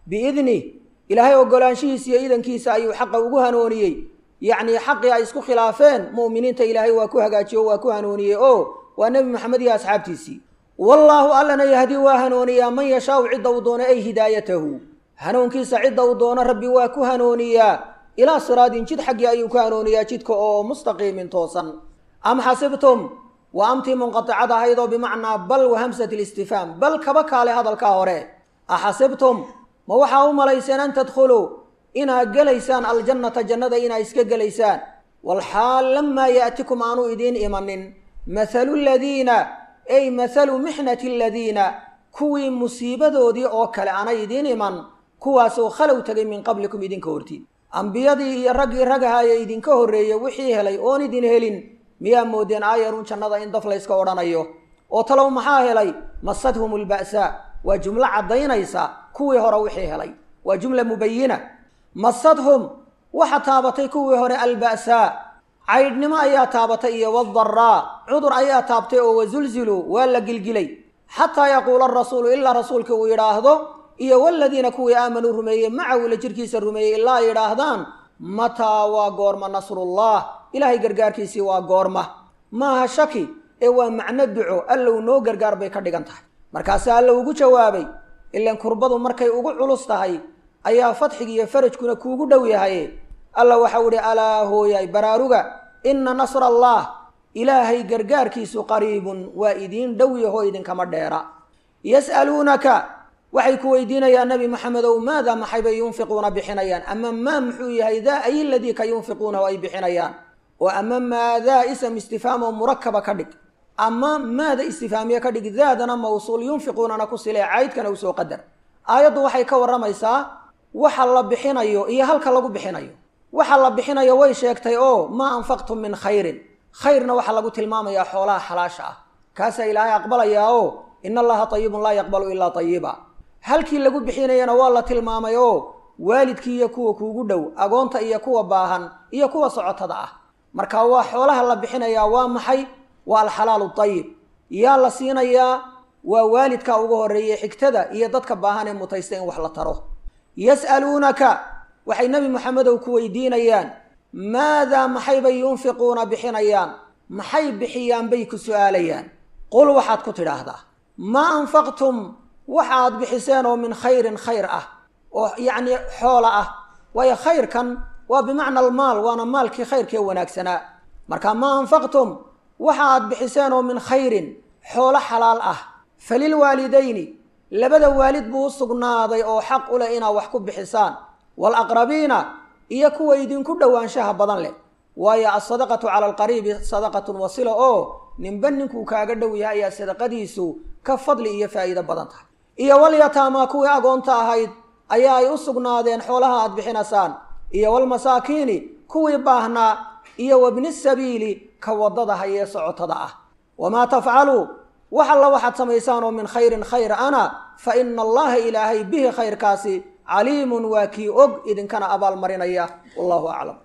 biidnih ilaahay ogolaanshihiisa iyo idankiisa ayuu xaqa ugu hanuuniyey yacnii xaqii ay isku khilaafeen mu'miniinta ilaahay waa ku hagaajiye o waa ku hanuuniyey oo waa nebi maxamed iyo asxaabtiisii wallaahu allana yahdii waa hanuuniyaa man yashaau cidda uu doono ay hidaayatahu hanuunkiisa cidda uu doono rabbi waa ku hanuuniyaa ilaa siraadin jid xaggii ayuu ku hanuuniyaa jidka oo mustaqiimin toosan am xasibtum waa amtii munqaticad ahayd oo bimacnaa bal wa hamsat listifhaam bal kaba kaale hadalkaa hore axasibtum ma waxaa u malayseen an tadkhuluu inaad gelaysaan aljannata jannada inaad iska gelaysaan walxaal lamaa yaatikum aanu idiin imanin mathalu ladiina ay mathalu mixnati aladiina kuwii musiibadoodii oo kale aanay idiin iman kuwaasoo khalow tegay min qablikum idinka hortiin ambiyadii iyo raggii ragahaye idinka horreeyey wixii helay oon idin helin miyaa moodeen aayarun jannada in daf layska odhanayo oo talow maxaa helay masadhum alba'saa waa jumlo caddaynaysa kuwii hore wixii helay waa jumla mubayina masadhum waxa taabatay kuwii hore alba'saa caydhnimo ayaa taabatay iyo wadaraa cudur ayaa taabtay oo wasulziluu waa la gilgilay xataa yaquula arasuulu ilaa rasuulka uu yidhaahdo iyo waladiina kuwii aamanuu rumeeyey macahu la jirkiisa rumeeyey ilaa ay yidhaahdaan mataa waa goorma nasrullah ilaahay gargaarkiisii waa goorma maaha shaki ee waa macno duco allow noo gargaar bay ka dhigan tahay markaasaa alla ugu jawaabay ilan kurbadu markay ugu culus tahay ayaa fadxigi iyo farajkuna kuugu dhow yahay alla waxau idhi alaa hooyay baraaruga inna nasra allah ilaahay gargaarkiisu qariibun waa idiin dhow yaho idinkama dheera yas'aluunaka waxay ku weydiinayaan nebi maxamedow maada maxay bay yunfiquuna bixinayaan ama maa muxuu yahay daa ay ladii ka yunfiquunahu ay bixinayaan oo ama maadaa ism istifhaamoo murakaba ka dhig ama maada istifhaamiye ka dhig daadana mawsuul yunfiquunana ku silee caydkana usoo qadar aayaddu waxay ka warramaysaa waxa la bixinayo iyo halka lagu bixinayo waxa la bixinayo way sheegtay oo maa anfaqtum min khayrin khayrna waxaa lagu tilmaamayaa xoolaha xalaasha ah kaasaa ilaahay aqbalayaa oo in allaha tayibun laa yaqbalu ilaa tayiba halkii lagu bixinayana waa la tilmaamay oo waalidkii iyo kuwa kuugu dhow agoonta iyo kuwa baahan iyo kuwa socotada ah marka waa xoolaha la bixinayaa waa maxay waa alxalaalu tayib yaa la siinayaa waa waalidka ugu horreeyey xigtada iyo dadka baahan ee mutaysta in wax la taro yas'aluunaka waxay nebi moxamedow ku weydiinayaan maadaa maxaybay yunfiquuna bixinayaan maxay bixiyaan bay ku su'aalayaan qul waxaad ku tidhaahdaa maa anfaqtum waxa aad bixiseen oo min khayrin khayr ah oo yacnii xoola ah waayo khayrkan waa bimacna almaal waana maalkii khayrkee wanaagsanaa marka maa anfaqtum waxa aad bixiseen oo min khayrin xoolo xalaal ah falilwaalidayni labada waalid buu u sugnaaday oo xaq u leh inaad wax ku bixisaan waalaqrabiina iyo kuwa idinku dhowaanshaha badan leh waayo alsadaqatu cala alqariibi sadaqatun wasila oo ninba ninkuu kaaga dhow yahay ayaa sadaqadiisu ka fadli iyo faa'iido badan tahay iyo walyataamaa kuwii agoonta ahayd ayaa ay u sugnaadeen xoolaha aad bixinasaan iyo walmasaakiini kuwii baahnaa iyo wabni sabiili ka waddada hayee socotada ah wamaa tafcaluu wax alla waxaad samaysaan oo min khayrin khayr ana fa ina allaha ilaahay bihi khayrkaasi caliimun waa kii og idinkana abaalmarinaya wallahu aclam